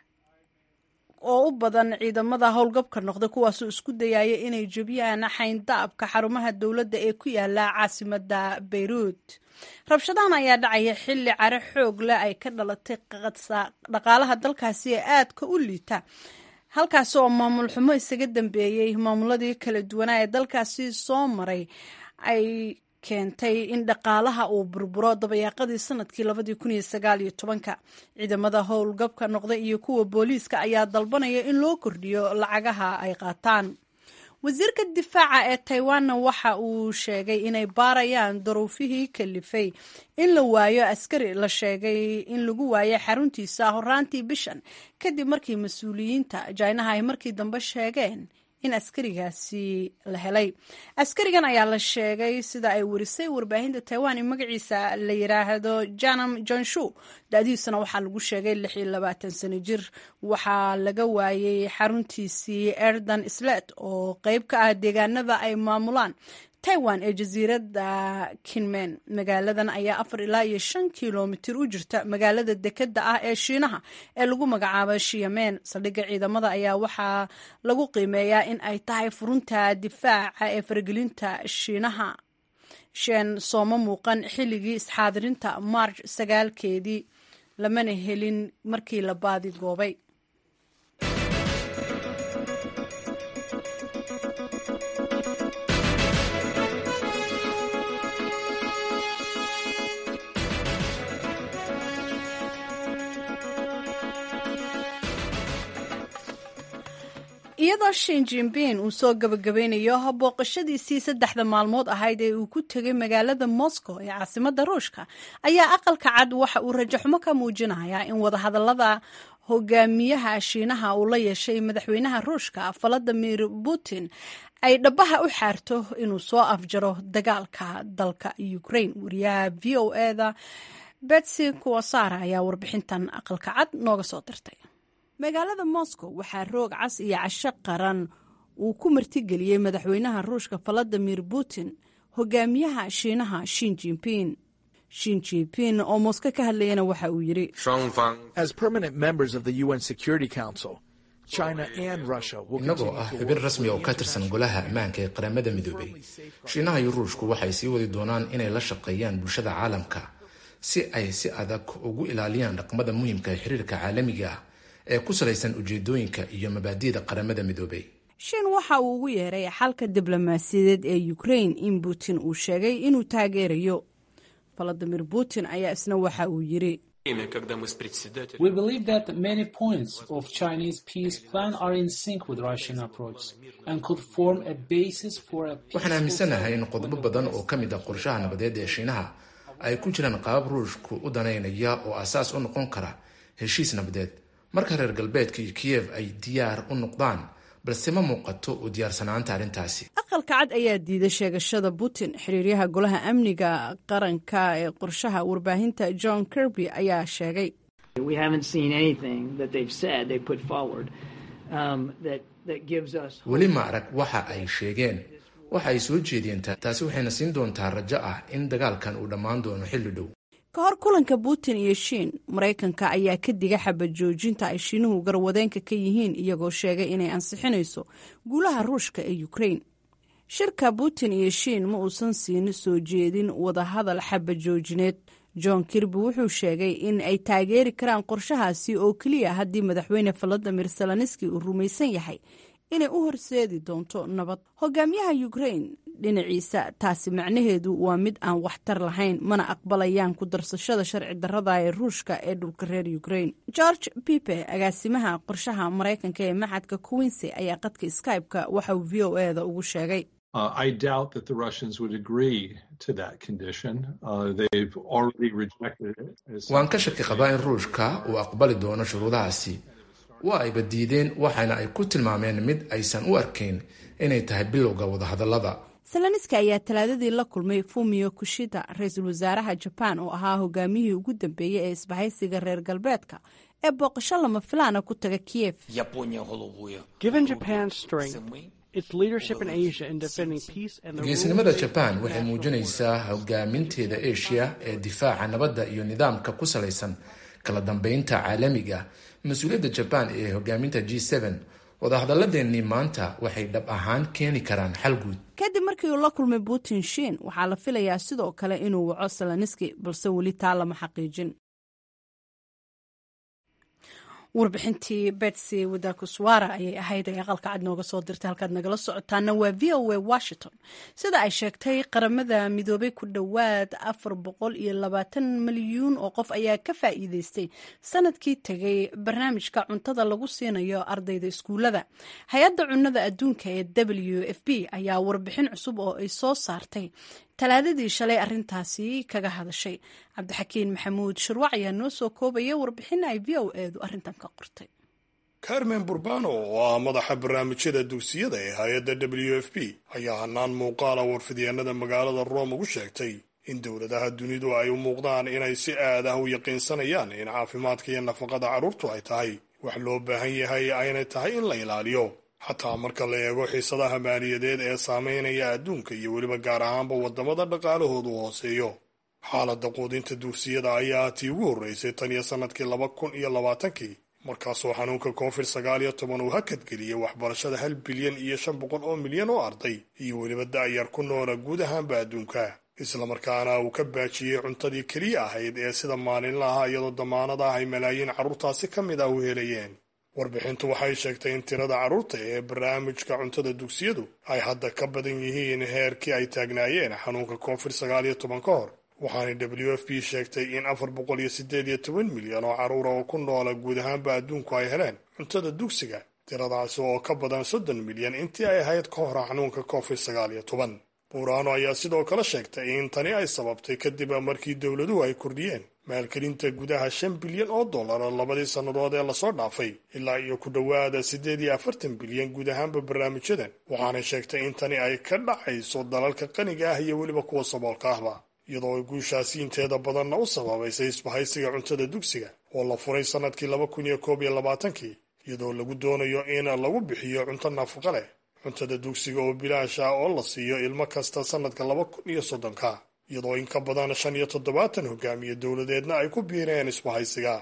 oo u badan ciidamada howlgabka noqda kuwaasoo isku dayaya inay jebiyaan xayndaabka xarumaha dowladda ee ku yaala caasimada beyruut rabshadahan ayaa dhacaya xilli care xoog leh ay ka dhalatay dhaqaalaha dalkaasi ee aadka u liita halkaasi oo maamul xumo isaga dambeeyey maamuladii kala duwanaa ee dalkaasi soo maray ay keentay in dhaqaalaha uu burburo dabayaaqadii sanadkii labadii kun iyo sagaal iyo tobanka ciidamada howlgabka noqda iyo kuwa booliiska ayaa dalbanaya in loo kordhiyo lacagaha ay qaataan wasiirka difaaca ee taiwanna waxa uu sheegay inay baarayaan daruufihii kalifay in la waayo askari la sheegay in lagu waayo xaruntiisa horaantii bishan kadib markii mas-uuliyiinta jinaha ay markii dambe sheegeen in askarigaasi la helay askarigan ayaa la sheegay sida ay warisay warbaahinta taiwan in magaciisa la yiraahdo janam jonshu da-diisuna waxaa lagu sheegay lix iyo labaatan sano jir waxaa laga waayey xaruntiisii erdan slet oo qeyb ka ah deegaanada ay maamulaan taiwan ee jasiiradda kinmen magaaladan ayaa afar ilaa iyo shan kilomitir u jirta magaalada dekeda ah ee shiinaha ee lagu magacaabo shiyamen saldhigga ciidamada ayaa waxaa lagu qiimeeyaa in ay tahay furunta difaaca ee faragelinta shiinaha shen sooma muuqan xilligii isxaadirinta march sagaalkeedii lamana helin markii la baadi goobay iyadoo shin jinbin uu soo gabagabeynayo booqashadiisii saddexda maalmood ahayd ee uu ku tegay magaalada moscow ee caasimadda ruushka ayaa aqalka cad waxa uu rajaxumo ka muujinayaa in wadahadalada hogaamiyaha shiinaha uu la yeeshay madaxweynaha ruushka valadimir putin ay dhabaha u xaarto inuu soo afjaro dagaalka dalka ukraine wariyaha v o eda betsy kuwasara ayaa warbixintan aqalka cad nooga soo dirtay magaalada moscow waxaa roog cas iyo casho qaran uu ku martigeliyey madaxweynaha ruushka valadimir putin hogaamiyaha shiinaha shin jinping shin jinping oo mosko ka hadlayana waxa uu yidhi innagoo ah xubin rasmi oo ka tirsan golaha ammaanka ee qaramada midoobay shiinaha iyo ruushku waxay sii wadi doonaan inay la shaqeeyaan bulshada caalamka si ay si adag ugu ilaaliyaan dhaqmada muhiimka ee xiriirka caalamiga ah ee ku salaysan ujeedooyinka iyo mabaadi'da qaramada midoobay shin waxa uu ugu yeeray xalka diblomaasiyadeed ee ukraine in putin uu sheegay inuu taageerayo valadimir putin ayaa isna waxa uu yidhi We believe that many points of Chinese peace plan are in sync with Russian approach and could form a basis for a waxaan aaminsanahay in qodobo badan oo ka mid ah qorshaha nabadeed ee shiinaha ay ku jiraan qaab ruushku u danaynaya oo asaas u noqon kara heshiis nabadeed marka reer galbeedka iyo kiyev ay diyaar u noqdaan balse ma muuqato u diyaarsanaanta arrintaasi aqalka cad ayaa diiday sheegashada putin xiriiryaha golaha amniga qaranka ee qorshaha warbaahinta john kirby ayaa sheegay weli ma arag waxa ay sheegeen waxa ay soo jeediyeen taasi waxayna siin doontaa rajo ah in dagaalkan uu dhammaan doono xilli dhow ka hor kulanka putin iyo shiin maraykanka ayaa ka diga xabad joojinta ay shiinuhu garwadeenka ka yihiin iyagoo sheegay inay ansixinayso guulaha ruushka ee ukrain shirka putin iyo shiin ma uusan siin soo jeedin wadahadal xabad joojineed john kirby wuxuu sheegay in ay taageeri karaan qorshahaasi oo keliya haddii madaxweyne valadimir zelenski uu rumaysan yahay inay u horseedi doonto nabad hogaamiyaha ukrain dhinaciisa taasi macnaheedu waa mid aan waxtar lahayn mana aqbalayaan ku darsashada sharci darrada ee ruushka ee dhulka reer ukrain george pipe agaasimaha qorshaha maraykanka ee maxadka quincy ayaa qadka skybe-ka waxa uu v o eda ugu sheegay Uh, I doubt that the Russians would agree to that condition. Uh, they've already rejected it. waan ka shaki qabaa in ruushka uu aqbali doono shuruudahaasi waa ayba diideen waxaana ay ku tilmaameen mid aysan u arkayn inay tahay bilowga wadahadallada zelenski ayaa talaadadii la kulmay fumio kushida ra-iisul wasaaraha jabaan oo ahaa hogaamiyihii ugu dambeeyey ee isbahaysiga reer galbeedka ee booqasho lama filaana ku taga kiev geesinimada jabaan waxay muujinaysaa hogaaminteeda asia ee difaaca nabadda iyo nidaamka ku salaysan kala dambeynta caalamiga mas-uuliyadda jabaan ee hogaaminta g wadahadalladeennii maanta waxay dhab ahaan keeni karaan xal guud kadib markii uu la kulmay putin shiin waxaa la filayaa sidoo kale inuu waco zelenski balse weli taa lama xaqiijin warbixintii betsy wadakuswara ayay ahayd ay aqalka cad nooga soo dirtay halkaad nagala socotaana waa v o a washington sida ay sheegtay qaramada midoobay ku dhowaad afar boqol iyo labaatan milyuun oo qof ayaa ka faa'iideystay sanadkii tegay barnaamijka cuntada lagu siinayo ardayda iskuulada hay-adda cunnada adduunka ee w f b ayaa warbixin cusub oo ay soo saartay talaadadii shalay arintaasi kaga hadashay cabdixakiin maxamuud shirwac ayaa noo soo koobaya warbixin ay v o eedu arrintan ka qortay carmen burbano oo ah madaxa barnaamijyada dugsiyada ee hay-adda w f b ayaa hanaan muuqaala warfidyaenada magaalada rome ugu sheegtay in dowladaha dunidu ay u muuqdaan inay si aad ah u yaqiinsanayaan in caafimaadka iyo nafaqada carruurtu ay tahay wax loo baahan yahay aynay tahay in la ilaaliyo xataa marka la eego xiisadaha maaliyadeed ee saameynaya adduunka iyo weliba gaar ahaanba waddamada dhaqaalahoodu hooseeyo xaaladda quudinta dugsiyada ayaa tii ugu horreysay tan iyo sannadkii laba kun iyo labaatankii markaasoo xanuunka covid sagaal iyo toban uu hakadgeliyey waxbarashada hal bilyan iyo shan boqol oo milyan oo arday iyo weliba da'yar ku noola guud ahaanba adduunka islamarkaana uu ka baajiyey cuntadii keliya ahayd ee sida maalinlaha iyadoo damaanad ah ay malaayiin carruurtaasi ka mid ah u helayeen warbixintu waxay sheegtay in tirada carruurta ee barnaamijka cuntada dugsiyadu ay hadda ka badan yihiin heerkii ay taagnaayeen xanuunka covid sagaal iyo toban ka hor waxaanay w f b sheegtay in afar boqol iyo siddeed iyo toban milyan oo carruura oo ku noola guud ahaanba adduunku ay heleen cuntada dugsiga tiradaasi oo ka badan soddon milyan intii ay ahayd ka hor xanuunka covid sagaal iyo toban buuraano ayaa sidoo kale sheegtay in tani ay sababtay kadib markii dowladuhu ay kordhiyeen maalgelinta gudaha shan bilyan oo dollara labadii sannadood ee lasoo dhaafay ilaa iyo ku dhowaada siddeed iyo afartan bilyan guud ahaanba barnaamijyadan waxaanay sheegtay in tani ay ka dhacayso dalalka qaniga ah iyo weliba kuwa saboolka ahba iyadoo ay guushaasi inteeda badanna u sababaysay isbahaysiga cuntada dugsiga oo la furay sannadkii laba kun iyo koob iyo labaatankii iyadoo lagu doonayo in lagu bixiyo cunto nafaqo leh cuntada dugsiga oo bilaash ah oo la siiyo ilmo kasta sannadka laba kun iyo soddonka iyadoo in ka badan shan iyo toddobaatan hogaamiye dowladeedna ay ku biireen isbahaysiga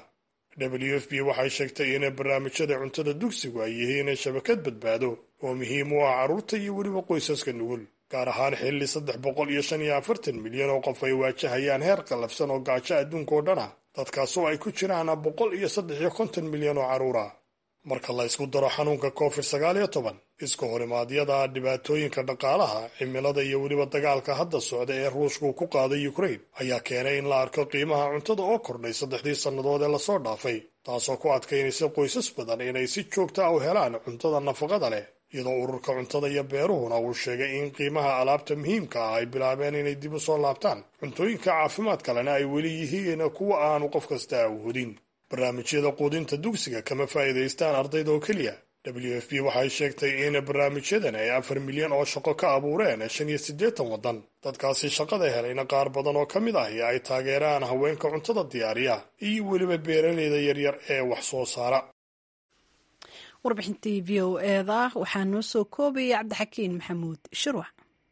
w f b waxay sheegtay in barnaamijyada cuntada dugsigu ay yihiin shabakad badbaado oo muhiim u ah carruurta iyo weliba qoysaska nugul gaar ahaan xilli saddex boqol iyo shan iyo afartan milyan oo qof ay waajahayaan heer qallafsan oo gaajo adduunka oo dhan ah dadkaasoo ay ku jiraan boqol iyo saddex iyo konton milyan oo carruur ah marka la ysku daro xanuunka covid sagaal iyo toban iska horimaadyada dhibaatooyinka dhaqaalaha cimilada iyo weliba dagaalka hadda socda ee ruushku ku qaaday ukraine ayaa keenay in la arko qiimaha cuntada oo kordhay saddexdii sannadood ee lasoo dhaafay taasoo ku adkaynaysa qoysas badan inay si joogta ah u helaan cuntada nafaqada leh iyadoo ururka cuntada iyo beeruhuna uu sheegay in qiimaha alaabta muhiimka ah ay bilaabeen inay dib u soo laabtaan cuntooyinka caafimaadka lena ay weli yihiin kuwa aanu qof kasta awhodin barnaamijyada quudinta dugsiga kama faa'iidaystaan ardayda oo keliya w f b waxay sheegtay in barnaamijyadan ay afar milyan oo shaqo ka abuureen shan iyo siddeetan waddan dadkaasi shaqada helayna qaar badan oo ka mid ahi ay taageeraan haweenka cuntada diyaariya iyo weliba beeraleyda yaryar ee wax soo saara warbixintii v o eda waxaa noo soo koobayay cabdixakiin maxamuud shirwac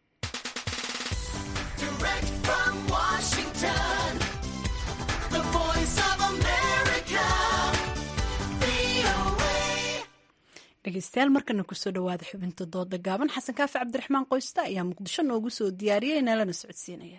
dhegeystayaal markana kusoo dhawaada xubinta dooda gaaban xasan kaafi cabdiraxmaan qoysta ayaa muqdisho noogu soo diyaariyay nalana socodsiinaya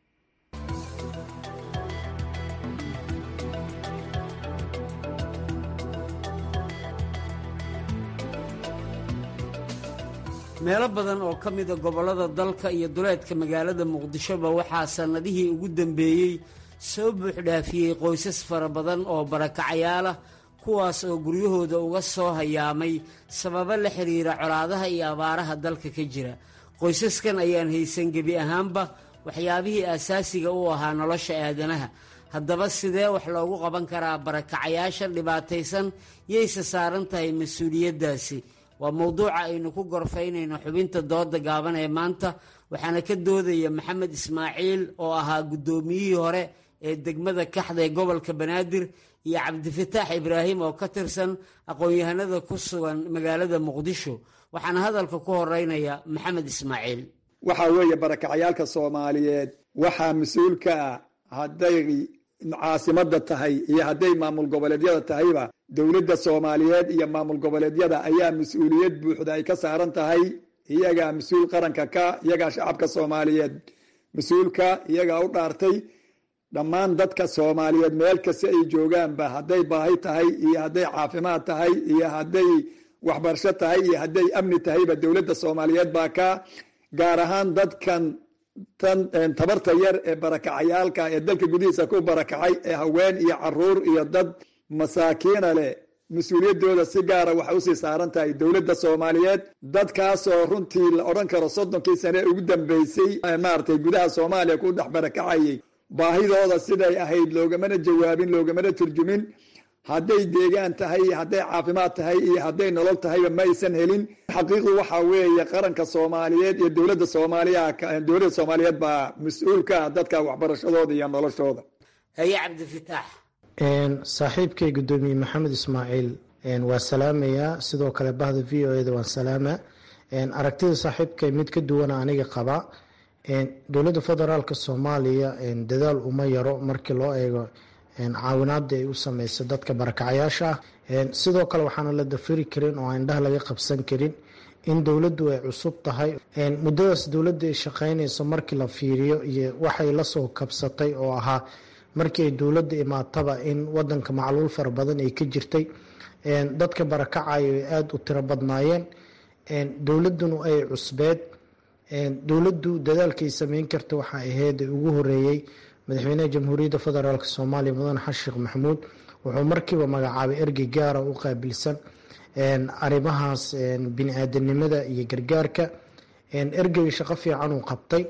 meelo badan oo ka mida gobollada dalka iyo duleedka magaalada muqdishoba waxaa sannadihii ugu dambeeyey soo buuxdhaafiyey qoysas fara badan oo barakacayaalah kuwaas oo guryahooda uga soo hayaamay sababo la xidhiira colaadaha iyo abaaraha dalka ka jira qoysaskan ayaan haysan gebi ahaanba waxyaabihii aasaasiga u ahaa nolosha aadanaha haddaba sidee wax loogu qaban karaa barakacayaasha dhibaataysan yayse saaran tahay mas-uuliyaddaasi waa mowduuca aynu ku gorfaynayno xubinta dooda gaaban ee maanta waxaana ka doodaya maxamed ismaaciil oo ahaa guddoomiyihii hore ee degmada kaxda ee gobolka banaadir iyo cabdifataax ibraahim oo ka tirsan aqoon-yahanada ku sugan magaalada muqdisho waxaana hadalka ku horeynaya maxamed ismaaciil waxaa weeye barakacayaalka soomaaliyeed waxaa mas-uul ka ah hadday caasimada tahay iyo hadday maamul goboleedyada tahayba dowladda soomaaliyeed iyo maamul goboleedyada ayaa mas-uuliyad buuxda ay ka saaran tahay iyagaa mas-uul qaranka ka iyagaa shacabka soomaaliyeed mas-uulka iyagaa u dhaartay dhammaan dadka soomaaliyeed meel kasta ay joogaanba hadday baahi tahay iyo hadday caafimaad tahay iyo hadday waxbarasho tahay iyo hadday amni tahayba dowladda soomaaliyeed baa ka gaar ahaan dadkan tan tabarta yar ee barakacayaalka ee dalka gudihiisa ku barakacay ee haween iyo caruur iyo dad masaakiina leh mas-uuliyaddooda si gaara waxay usii saaran tahay dowladda soomaaliyeed dadkaasoo runtii la odhan karo soddonkii sane ugu dambeysay maaragtay gudaha soomaaliya ku dhex barakacayay baahidooda siday ahayd loogamana jawaabin loogamana turjumin hadday deegaan tahay iyo hadday caafimaad tahay iyo hadday nolol tahayba ma aysan helin xaqiiqdu waxaa weeye qaranka soomaaliyeed iyo dowladda soomaaliya dowladda soomaaliyeed baa mas-uul ka ah dadka waxbarashadooda iyo noloshooda haye cabdifitaax saaxiibkay guddoomiye maxamed ismaaciil waa salaamayaa sidoo kale bahda v o eda waan salaama aragtida saaxiibkay mid ka duwana aniga qaba dowladda federaalk soomaaliya dadaal uma yaro markii loo eego caawinaada ay u sameyso dadka barakacayaasha ah sidoo kale waxaana la dafiri karin oo indhaha laga qabsan karin in dowladdu ay cusub tahay muddadaas dowladda ay shaqeynayso markii la fiiriyo iyo waxay lasoo kabsatay oo ahaa markii ay dowladda imaataba in wadanka macluul fara badan ay ka jirtay dadka barakacayo ay aada u tiro badnaayeen dowladduna ay cusbeed dowladdu dadaalkay sameyn karta waxaa ahayd ugu horeeyey madaxweynaha jamhuuriyadda federaalk soomaaliya mudane xasan sheekh maxamuud wuxuu markiiba magacaabay ergey gaara u qaabilsan arrimahaas bini-aadanimada iyo gargaarka ergey shaqo fiican uu qabtay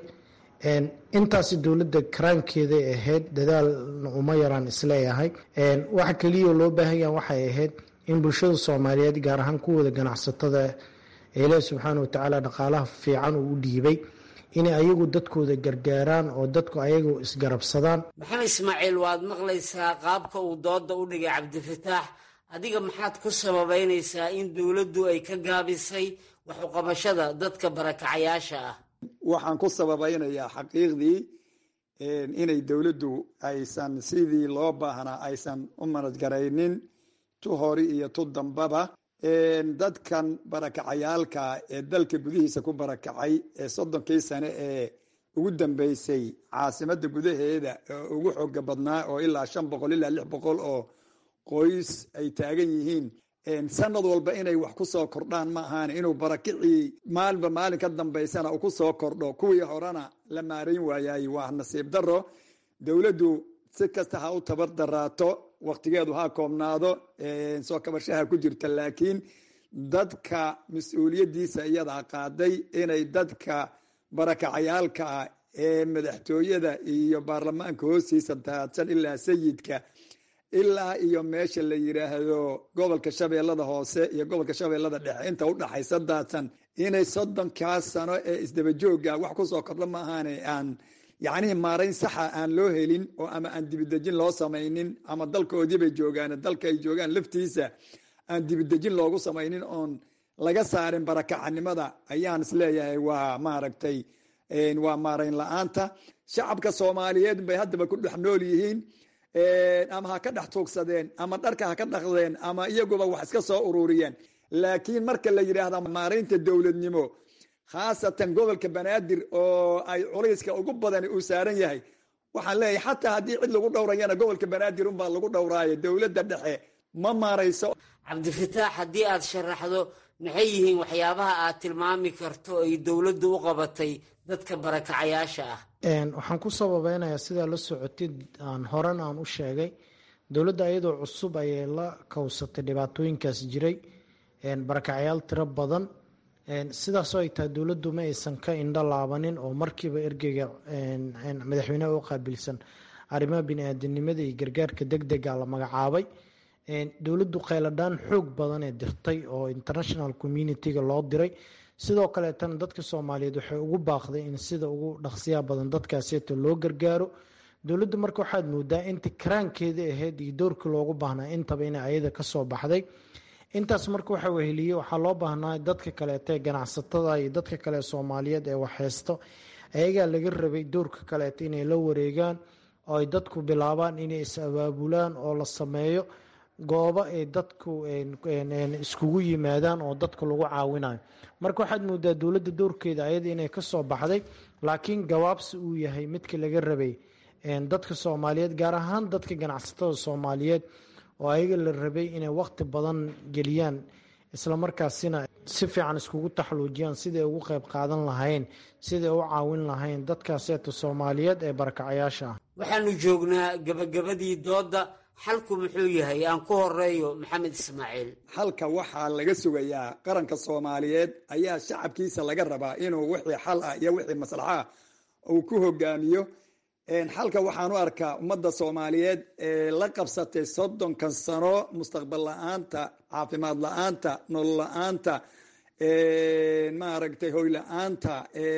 intaasi dowladda karaankeeday ahayd dadaalna uma yaraan isleeyahay waxa keliya loo baahan yaha waxay ahayd in bulshada soomaaliyeed gaar ahaan kuwooda ganacsatada ilaah subxaana watacaala dhaqaalaha fiican uu u dhiibay inay ayagu dadkooda gargaaraan oo dadku ayagu isgarabsadaan maxamed ismaaciil waad maqlaysaa qaabka uu dooda u dhigay cabdifataax adiga maxaad ku sababeynaysaa in dowladdu ay ka gaabisay waxuqabashada dadka barakacayaasha ah waxaan ku sababeynayaa xaqiiqdii inay dowladdu aysan sidii loo baahnaa aysan u manadgaraynin tu hori iyo tu dambaba dadkan barakacayaalka ee dalka gudihiisa ku barakacay ee soddonkii sane ee ugu dambeysay caasimada gudaheeda oo ugu xooga badnaa oo ilaa shan boqol ilaa lix boqol oo qoys ay taagan yihiin sanad walba inay wax ku soo kordhaan ma ahaan inuu barakicii maalinba maalin ka dambaysana uu ku soo kordho kuwii horena la maarayn waayay waa nasiib daro dowladdu si kasta ha u tabar daraato waktigeedu ha koobnaado soo kabashaha ku jirta laakiin dadka mas-uuliyaddiisa iyadaa qaaday inay dadka barakacayaalka ah ee madaxtooyada iyo baarlamaanka hoostiisa daadsan ilaa sayidka ilaa iyo meesha la yidhaahdo gobolka shabeellada hoose iyo gobolka shabeellada dhexe inta udhaxaysa daadsan inay soddonkaas sano ee isdabajooga wax kusoo kordha ma ahaane aan yacnihii maarayn saxa aan loo helin oo ama aan dibidejin loo samaynin ama dalkoodii bay joogaan dalka ay joogaan laftiisa aan dibidejin loogu samaynin oon laga saarin barakacanimada ayaan isleeyahay waa maaragtay waa maarayn la-aanta shacabka soomaaliyeed bay haddaba ku dhex nool yihiin ama ha ka dhex tuugsadeen ama dharka ha ka dhaqdeen ama iyaguba wax iska soo ururiyeen laakiin marka la yidhaahda maaraynta dowladnimo khaasatan gobolka banaadir oo ay culayska ugu badani uu saaran yahay waxaan leeyahay xataa haddii cid lagu dhowrayana gobolka banaadir unbaa lagu dhowraayo dowladda dhexe ma maarayso cabdifataax haddii aad sharaxdo maxay yihiin waxyaabaha aad tilmaami karto ay dowladdu u qabatay dadka barakacayaasha ah waxaan ku sababeynayaa sidaa la socotid aan horan aan u sheegay dowladda iyadoo cusub ayay la kowsatay dhibaatooyinkaas jiray barakacayaal tiro badan sidaasoo ay tahay dowladdu ma aysan ka indho laabanin oo markiiba ergeyga madaxweyneha u qaabilsan arrimaha bini-aadanimada iyo gargaarka deg dega la magacaabay dowladdu kheyladhaan xoog badan ee dirtay oo international communitiga loo diray sidoo kaleetana dadka soomaaliyeed waxay ugu baaqday in sida ugu dhaqsiyaa badan dadkaaseeta loo gargaaro dowladdu marka waxaad moodaa intii karaankeeda ahayd iyo doorkii loogu baahnaa intaba inay ayada kasoo baxday intaas marka waxa weheliye waxaa loo baahnaa dadka kaleeta ee ganacsatada iyo dadka kale soomaaliyeed ee waxheysto ayagaa laga rabay doorka kaleeta inay la wareegaan oo ay dadku bilaabaan inay is abaabulaan oo la sameeyo goobo ay dadku iskugu yimaadaan oo dadka lagu caawinayo marka waxaad moodaa dowladda doorkeeda ayada inay kasoo baxday laakiin gabaabsi uu yahay midka laga rabay dadka soomaaliyeed gaar ahaan dadka ganacsatada soomaaliyeed oo ayaga la rabay inay waqti badan geliyaan islamarkaasina si fiican iskugu taxluujiyaan siday ugu qeyb qaadan lahayn siday u caawin lahayn dadkaaseeta soomaaliyeed ee barakacayaasha ah waxaanu joognaa gabagabadii doodda xalku muxuu yahay aan ku horeeyo maxamed ismaaciil xalka waxaa laga sugayaa qaranka soomaaliyeed ayaa shacabkiisa laga rabaa inuu wixii xal ah iyo wixii maslaxaa uu ku hogaamiyo xalka waxaan u arkaa ummadda soomaaliyeed ee la qabsatay soddonkan sano mustaqbal la-aanta caafimaad la-aanta nolol la-aanta maaragtay hoy la-aanta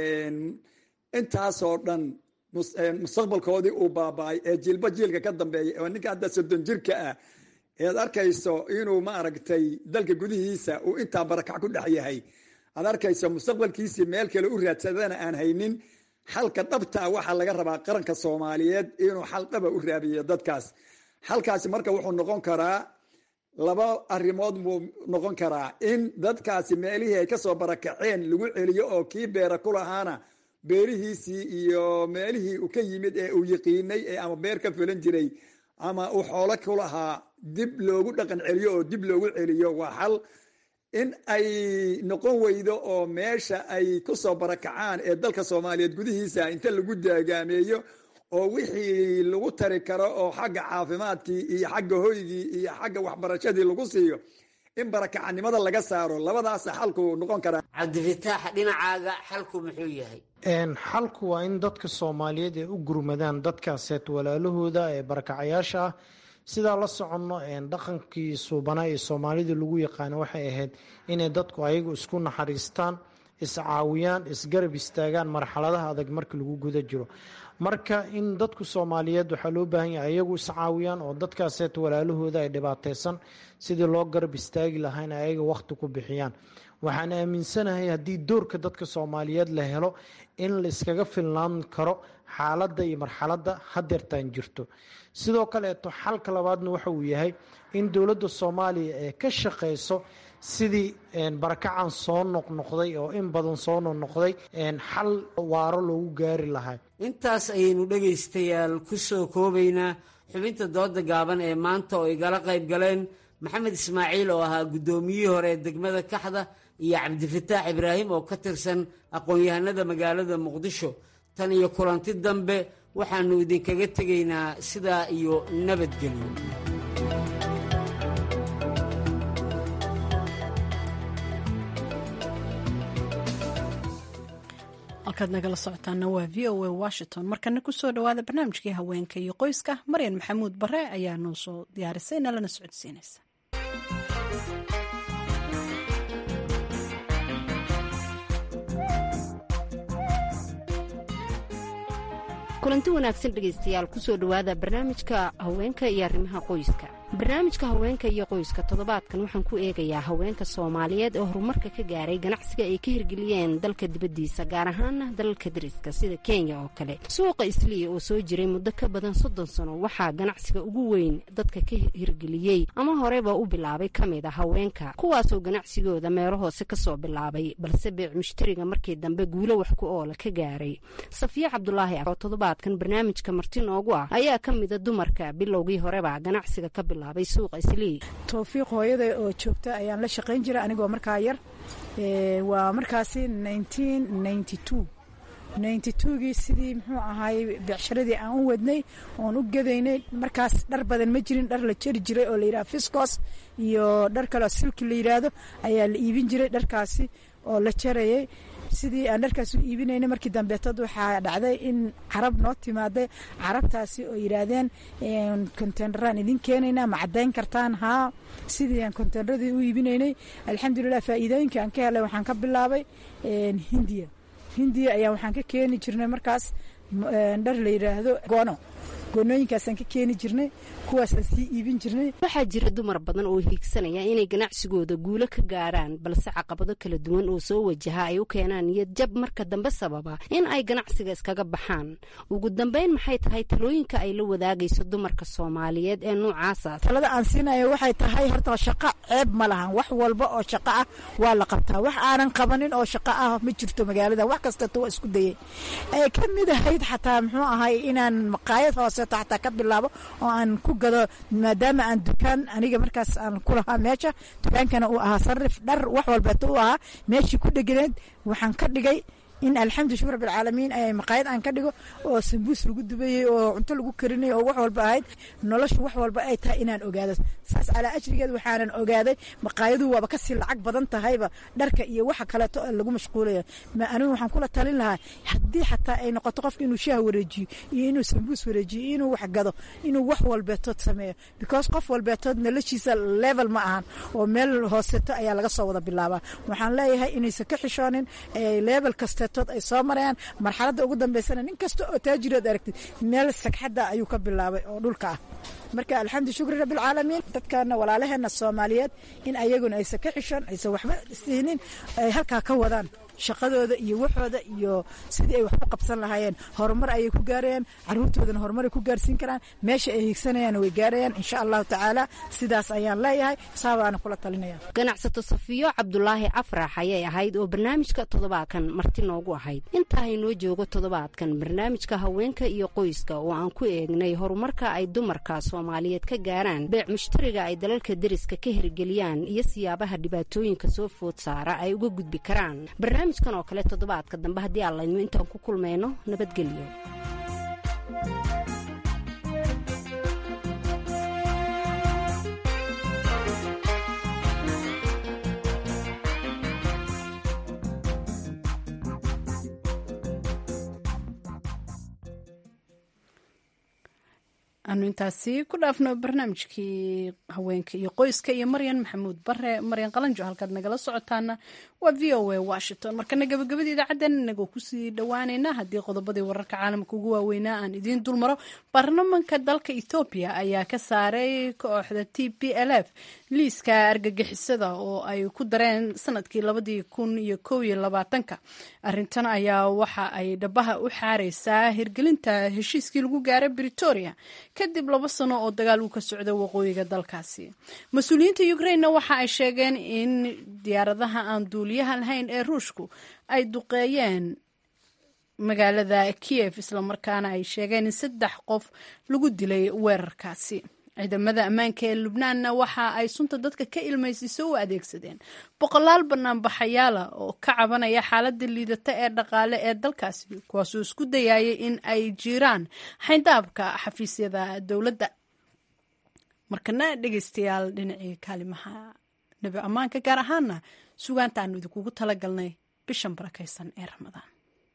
intaasoo dhan mustaqbalkoodii uu baaba-ay ee jiilba jiilka ka dambeeya oo ninka hadda soddon jirka ah ead arkayso inuu maaragtay dalka gudihiisa uu intaa barakac ku dhex yahay aad arkayso mustaqbalkiisii meel kale u raadsadana aan haynin xalka dhabtaa waxaa laga rabaa qaranka soomaaliyeed inuu xal dhaba u raabiyo dadkaas xalkaasi marka wuxuu noqon karaa laba arrimood buu noqon karaa in dadkaasi meelihii ay kasoo barakaceen lagu celiyo oo kii beera ku lahaana beerihiisii iyo meelihii uu ka yimid ee uu yiqiinay ee ama beer ka fulan jiray ama uu xoolo ku lahaa dib loogu dhaqan celiyo oo dib loogu celiyo waa xal in ay noqon weydo oo meesha ay kusoo barakacaan ee dalka soomaaliyeed gudihiisa inta lagu daagaameeyo oo wixii lagu tari karo oo xagga caafimaadkii iyo xagga hoygii iyo xagga waxbarashadii lagu siiyo in barakacanimada laga saaro labadaasa xalku noqon karaa cabdifataax dhinacaaga xalku muxuu yahay xalku waa in dadka soomaaliyeed ay u gurmadaan dadkaaseet walaalahooda ee barakacayaasha ah sidaa la soconno dhaqankii suubanaa ee soomaalida lagu yaqaano waxay ahayd inay dadku ayagu isku naxariistaan iscaawiyaan isgarab istaagaan marxaladaha adag marka lagu guda jiro marka in dadku soomaaliyeed waxaa loo baahan yahay ayagu iscaawiyaan oo dadkaaseet walaalahooda ay dhibaateysan sidii loo garab istaagi lahaa in ayaga waqti ku bixiyaan waxaan aaminsanahay haddii doorka dadka soomaaliyeed la helo in la iskaga filnaan karo xaaladda iyo marxaladda hadeertaan jirto sidoo kaleeto xalka labaadna waxa uu yahay in dowladda soomaaliya ee ka shaqeyso sidii barakacan soo noqnoqday oo in badan soo noqnoqday xal waaro loogu gaari lahaa intaas ayaynu dhegaystayaal ku soo koobaynaa xubinta dooda gaaban ee maanta oo igala qayb galeen maxamed ismaaciil oo ahaa guddoomiyihii hore ee degmada kaxda iyo cabdifataax ibraahim oo ka tirsan aqoon-yahanada magaalada muqdisho tan iyo kulanti dambe waxaannu idinkaga tegaynaa sidaa iyo nabadgelyo halkaad nagala socotaana waa v o a washington markana kusoo dhawaada barnaamijkii haweenka iyo qoyska maryan maxamuud bare ayaa noo soo diyaarisay nalana socodsiinaysa kulanti wanaagsan dhegaystayaal kusoo dhowaada barnaamijka haweenka iyo arrimaha qoyska barnaamijka haweenka iyo qoyska toddobaadkan waxaan ku eegayaa haweenka soomaaliyeed oo horumarka ka gaaray ganacsiga ay ka hirgeliyeen dalka dibaddiisa gaar ahaana dalalka dariska sida kenya oo kale suuqa islii oo soo jiray muddo ka badan soddon sano waxaa ganacsiga ugu weyn dadka ka hirgeliyey ama horeba u bilaabay ka mid a haweenka kuwaasoo ganacsigooda meelo hoose kasoo bilaabay balse beec mushtariga markii dambe guulo wax ku oola ka gaaray safiya cabdulaahi oo toddobaadkan barnaamijka marti noogu ah ayaa ka mida dumarka bilowgii horeba ganacsiga ka bilaabay towfiiq hooyada oo joogta ayaan la shaqayn jiray anigoo markaa yar waa markaasi gii sidii muxuu ahaay beecsharadii aan u wadnay oon u gadaynay markaas dhar badan ma jirin dhar la jeri jiray oo layidhaha fiscos iyo dhar kaleo silki la yidhaahdo ayaa la iibin jiray dharkaasi oo la jarayay sidii aan dharkaas u iibinayna markii dambeetad waxaa dhacday in carab noo timaaday carabtaasi oo yidhaahdeen konteyneraan idin keenaynaa ma caddayn kartaan haa sidii aan konteyneradii u iibinaynay alxamdulilah faa'iidooyinka aan ka helay waxaan ka bilaabay hindiya hindiya ayaa waxaan ka keeni jirnay markaas dhar la yidhaahdo goono goonooyinkaasaan ka keeni jirnay kuwaasaan sii iibin jirnay waxaa jira dumar badan oo hiigsanaya inay ganacsigooda guulo ka gaaraan balse caqabado kala duwan oo soo wajaha ay u keenaan niyad jab marka dambe sababa in ay ganacsiga iskaga baxaan ugu dambeyn maxay tahay talooyinka ay la wadaagayso dumarka soomaaliyeed ee noocaasa talada aan siinayo waxay tahay horta shaqo ceeb ma lahan wax walba oo shaqo ah waa la qabtaa wax aanan qabanin oo shaqo ah ma jirto magaalada wax kastata waa isku dayay ay ka mid ahayd xataa muxuu ahay inaan maqaayad hooseto xataa ka bilaabo oo aan ku gado maadaama aan dukaan aniga markaas aan ku lahaa meesha dukaankana uu ahaa sarif dhar wax walbeeto u ahaa meeshii ku dheganeed waxaan ka dhigay in alxamdu shukr rabbilcaalamiin ay maqaayad aan ka dhigo oo sambuus lagu dubayey oo cunto lagu karinay oo wax walba ahayd noloshu wax walba ay tahay inaan ogaado saas calaa ajrigeed waxaanan ogaaday maqaayadu waaba kasii lacag badan tahayba dharka iyo waxa kaleeto lagu mashquulayo anigu waxaan kula talin lahaa haddii xataa ay noqoto qofka inuu shaah wareejiyo iyo inuu sambuus wareejiyo iyo inuu wax gado inuu wax walbeetood sameeyo because qof walbeetood noloshiisa level ma ahan oo meel hooseto ayaa laga soo wada bilaabaa waxaan leeyahay inaysan ka xishoonin level kaste ay soo marayaan marxaladda ugu dambeysana nin kasta oo taajirood aragtid meel sagxadda ayuu ka bilaabay oo dhulka ah marka alxamdu shukri rabbilcaalamiin dadkana walaalaheena soomaaliyeed in ayaguna aysan ka xishoon aysan waxba siinin ay halkaa ka wadaan shaqadooda iyo waxooda iyo sidii ay wax ku qabsan lahaayeen horumar ayay ku gaarayaan caruurtoodana horumaray ku gaarsiin karaan meesha ay hiigsanayaan way gaarayaan insha allahu tacaala sidaas ayaan leeyahay saabaana kula talinaya ganacsato safiyo cabdulaahi afrax ayay ahayd oo barnaamijka toddobaadkan marti noogu ahayd intaa inoo joogo toddobaadkan barnaamijka haweenka iyo qoyska oo aan ku eegnay horumarka ay dumarka soomaaliyeed ka gaaraan beec mushtariga ay dalalka deriska ka hirgeliyaan iyo siyaabaha dhibaatooyinka soo food saara ay uga gudbi karaan barnaamijkan oo kale toddobaadka dambe haddii aan laydmo intaan ku kulmayno nabadgelyo aanu intaasi ku dhaafno barnaamijkii haweenka iyo qoyska iyo maryan maxamuud bare maryan qalanjo halkaad nagala socotaana waa v o a washington markana gabagabada idaacaddeen inagoo kusii dhowaanayna haddii qodobadii wararka caalamka ugu waaweynaa aan idiin dulmaro baarlamanka dalka ethoobiya ayaa ka saaray kooxda t p l f liiska argagixisada oo ay ku dareen sanadkii labadii kun iyo kow iyo labaatanka arintan ayaa waxa ay dhabaha u xaareysaa hirgelinta heshiiskii lagu gaaray britoria kadib laba sano oo dagaal uu ka socda waqooyiga dalkaasi mas-uuliyiinta ukrainena waxa ay sheegeen in diyaaradaha aan duuliyaha lahayn ee ruushku ay duqeeyeen magaalada kiev islamarkaana ay sheegeen in saddex qof lagu dilay weerarkaasi ciidamada ammaanka ee lubnaanna waxa ay sunta dadka ka ilmaysiiso u adeegsadeen boqolaal banaanbaxayaala oo ka cabanaya xaaladda liidata ee dhaqaale ee dalkaasi kuwaasoo isku dayayay in ay jiraan xayndaabka xafiisyada dowladda markana dhegeystayaal dhinacii kaalimaha nebi ammaanka gaar ahaana sugaanta aanu idinkugu talagalnay bishan barakaysan ee ramadaan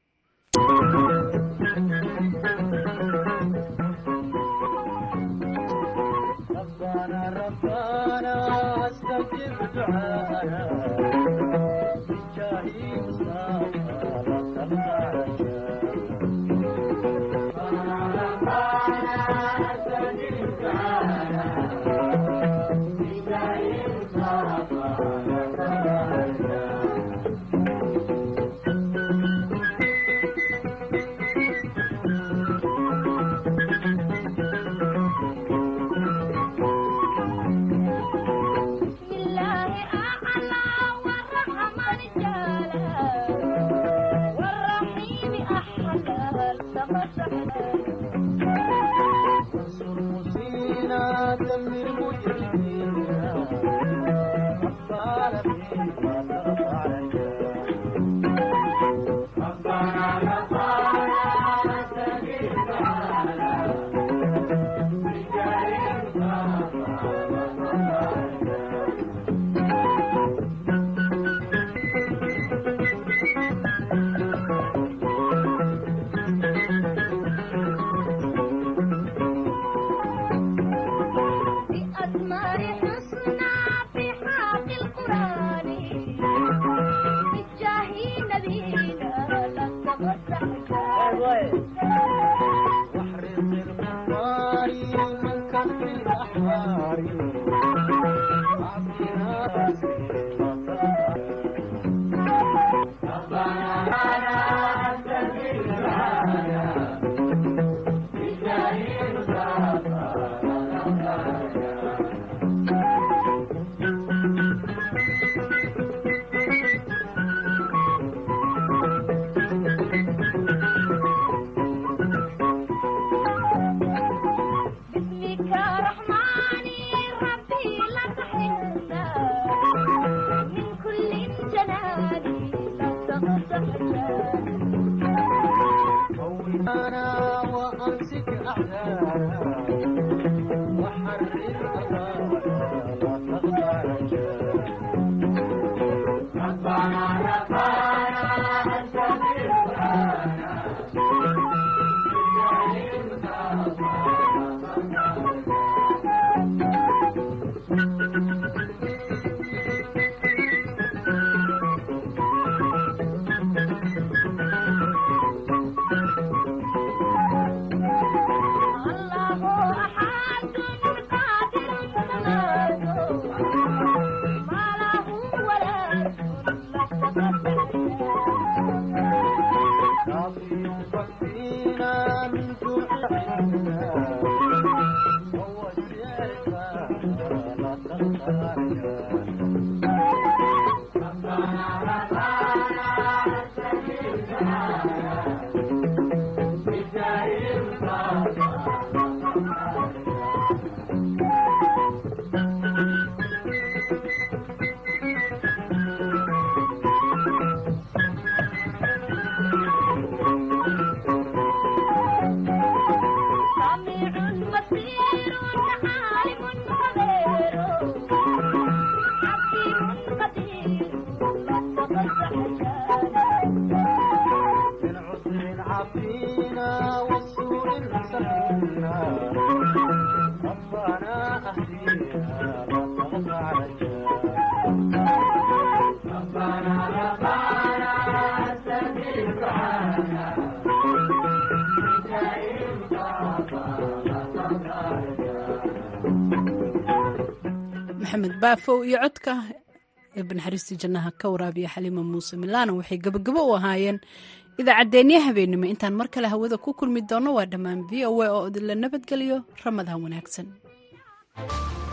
maxamed baafow iyo codka eebba naxariistii jannaha ka waraabiya xaliima muuse milaano waxay gebagabo u ahaayeen idaacaddeenya habeennimo intaan mar kale hawada ku kulmi doonno waa dhammaan v o a oo idinla nabadgeliyo ramadaan wanaagsan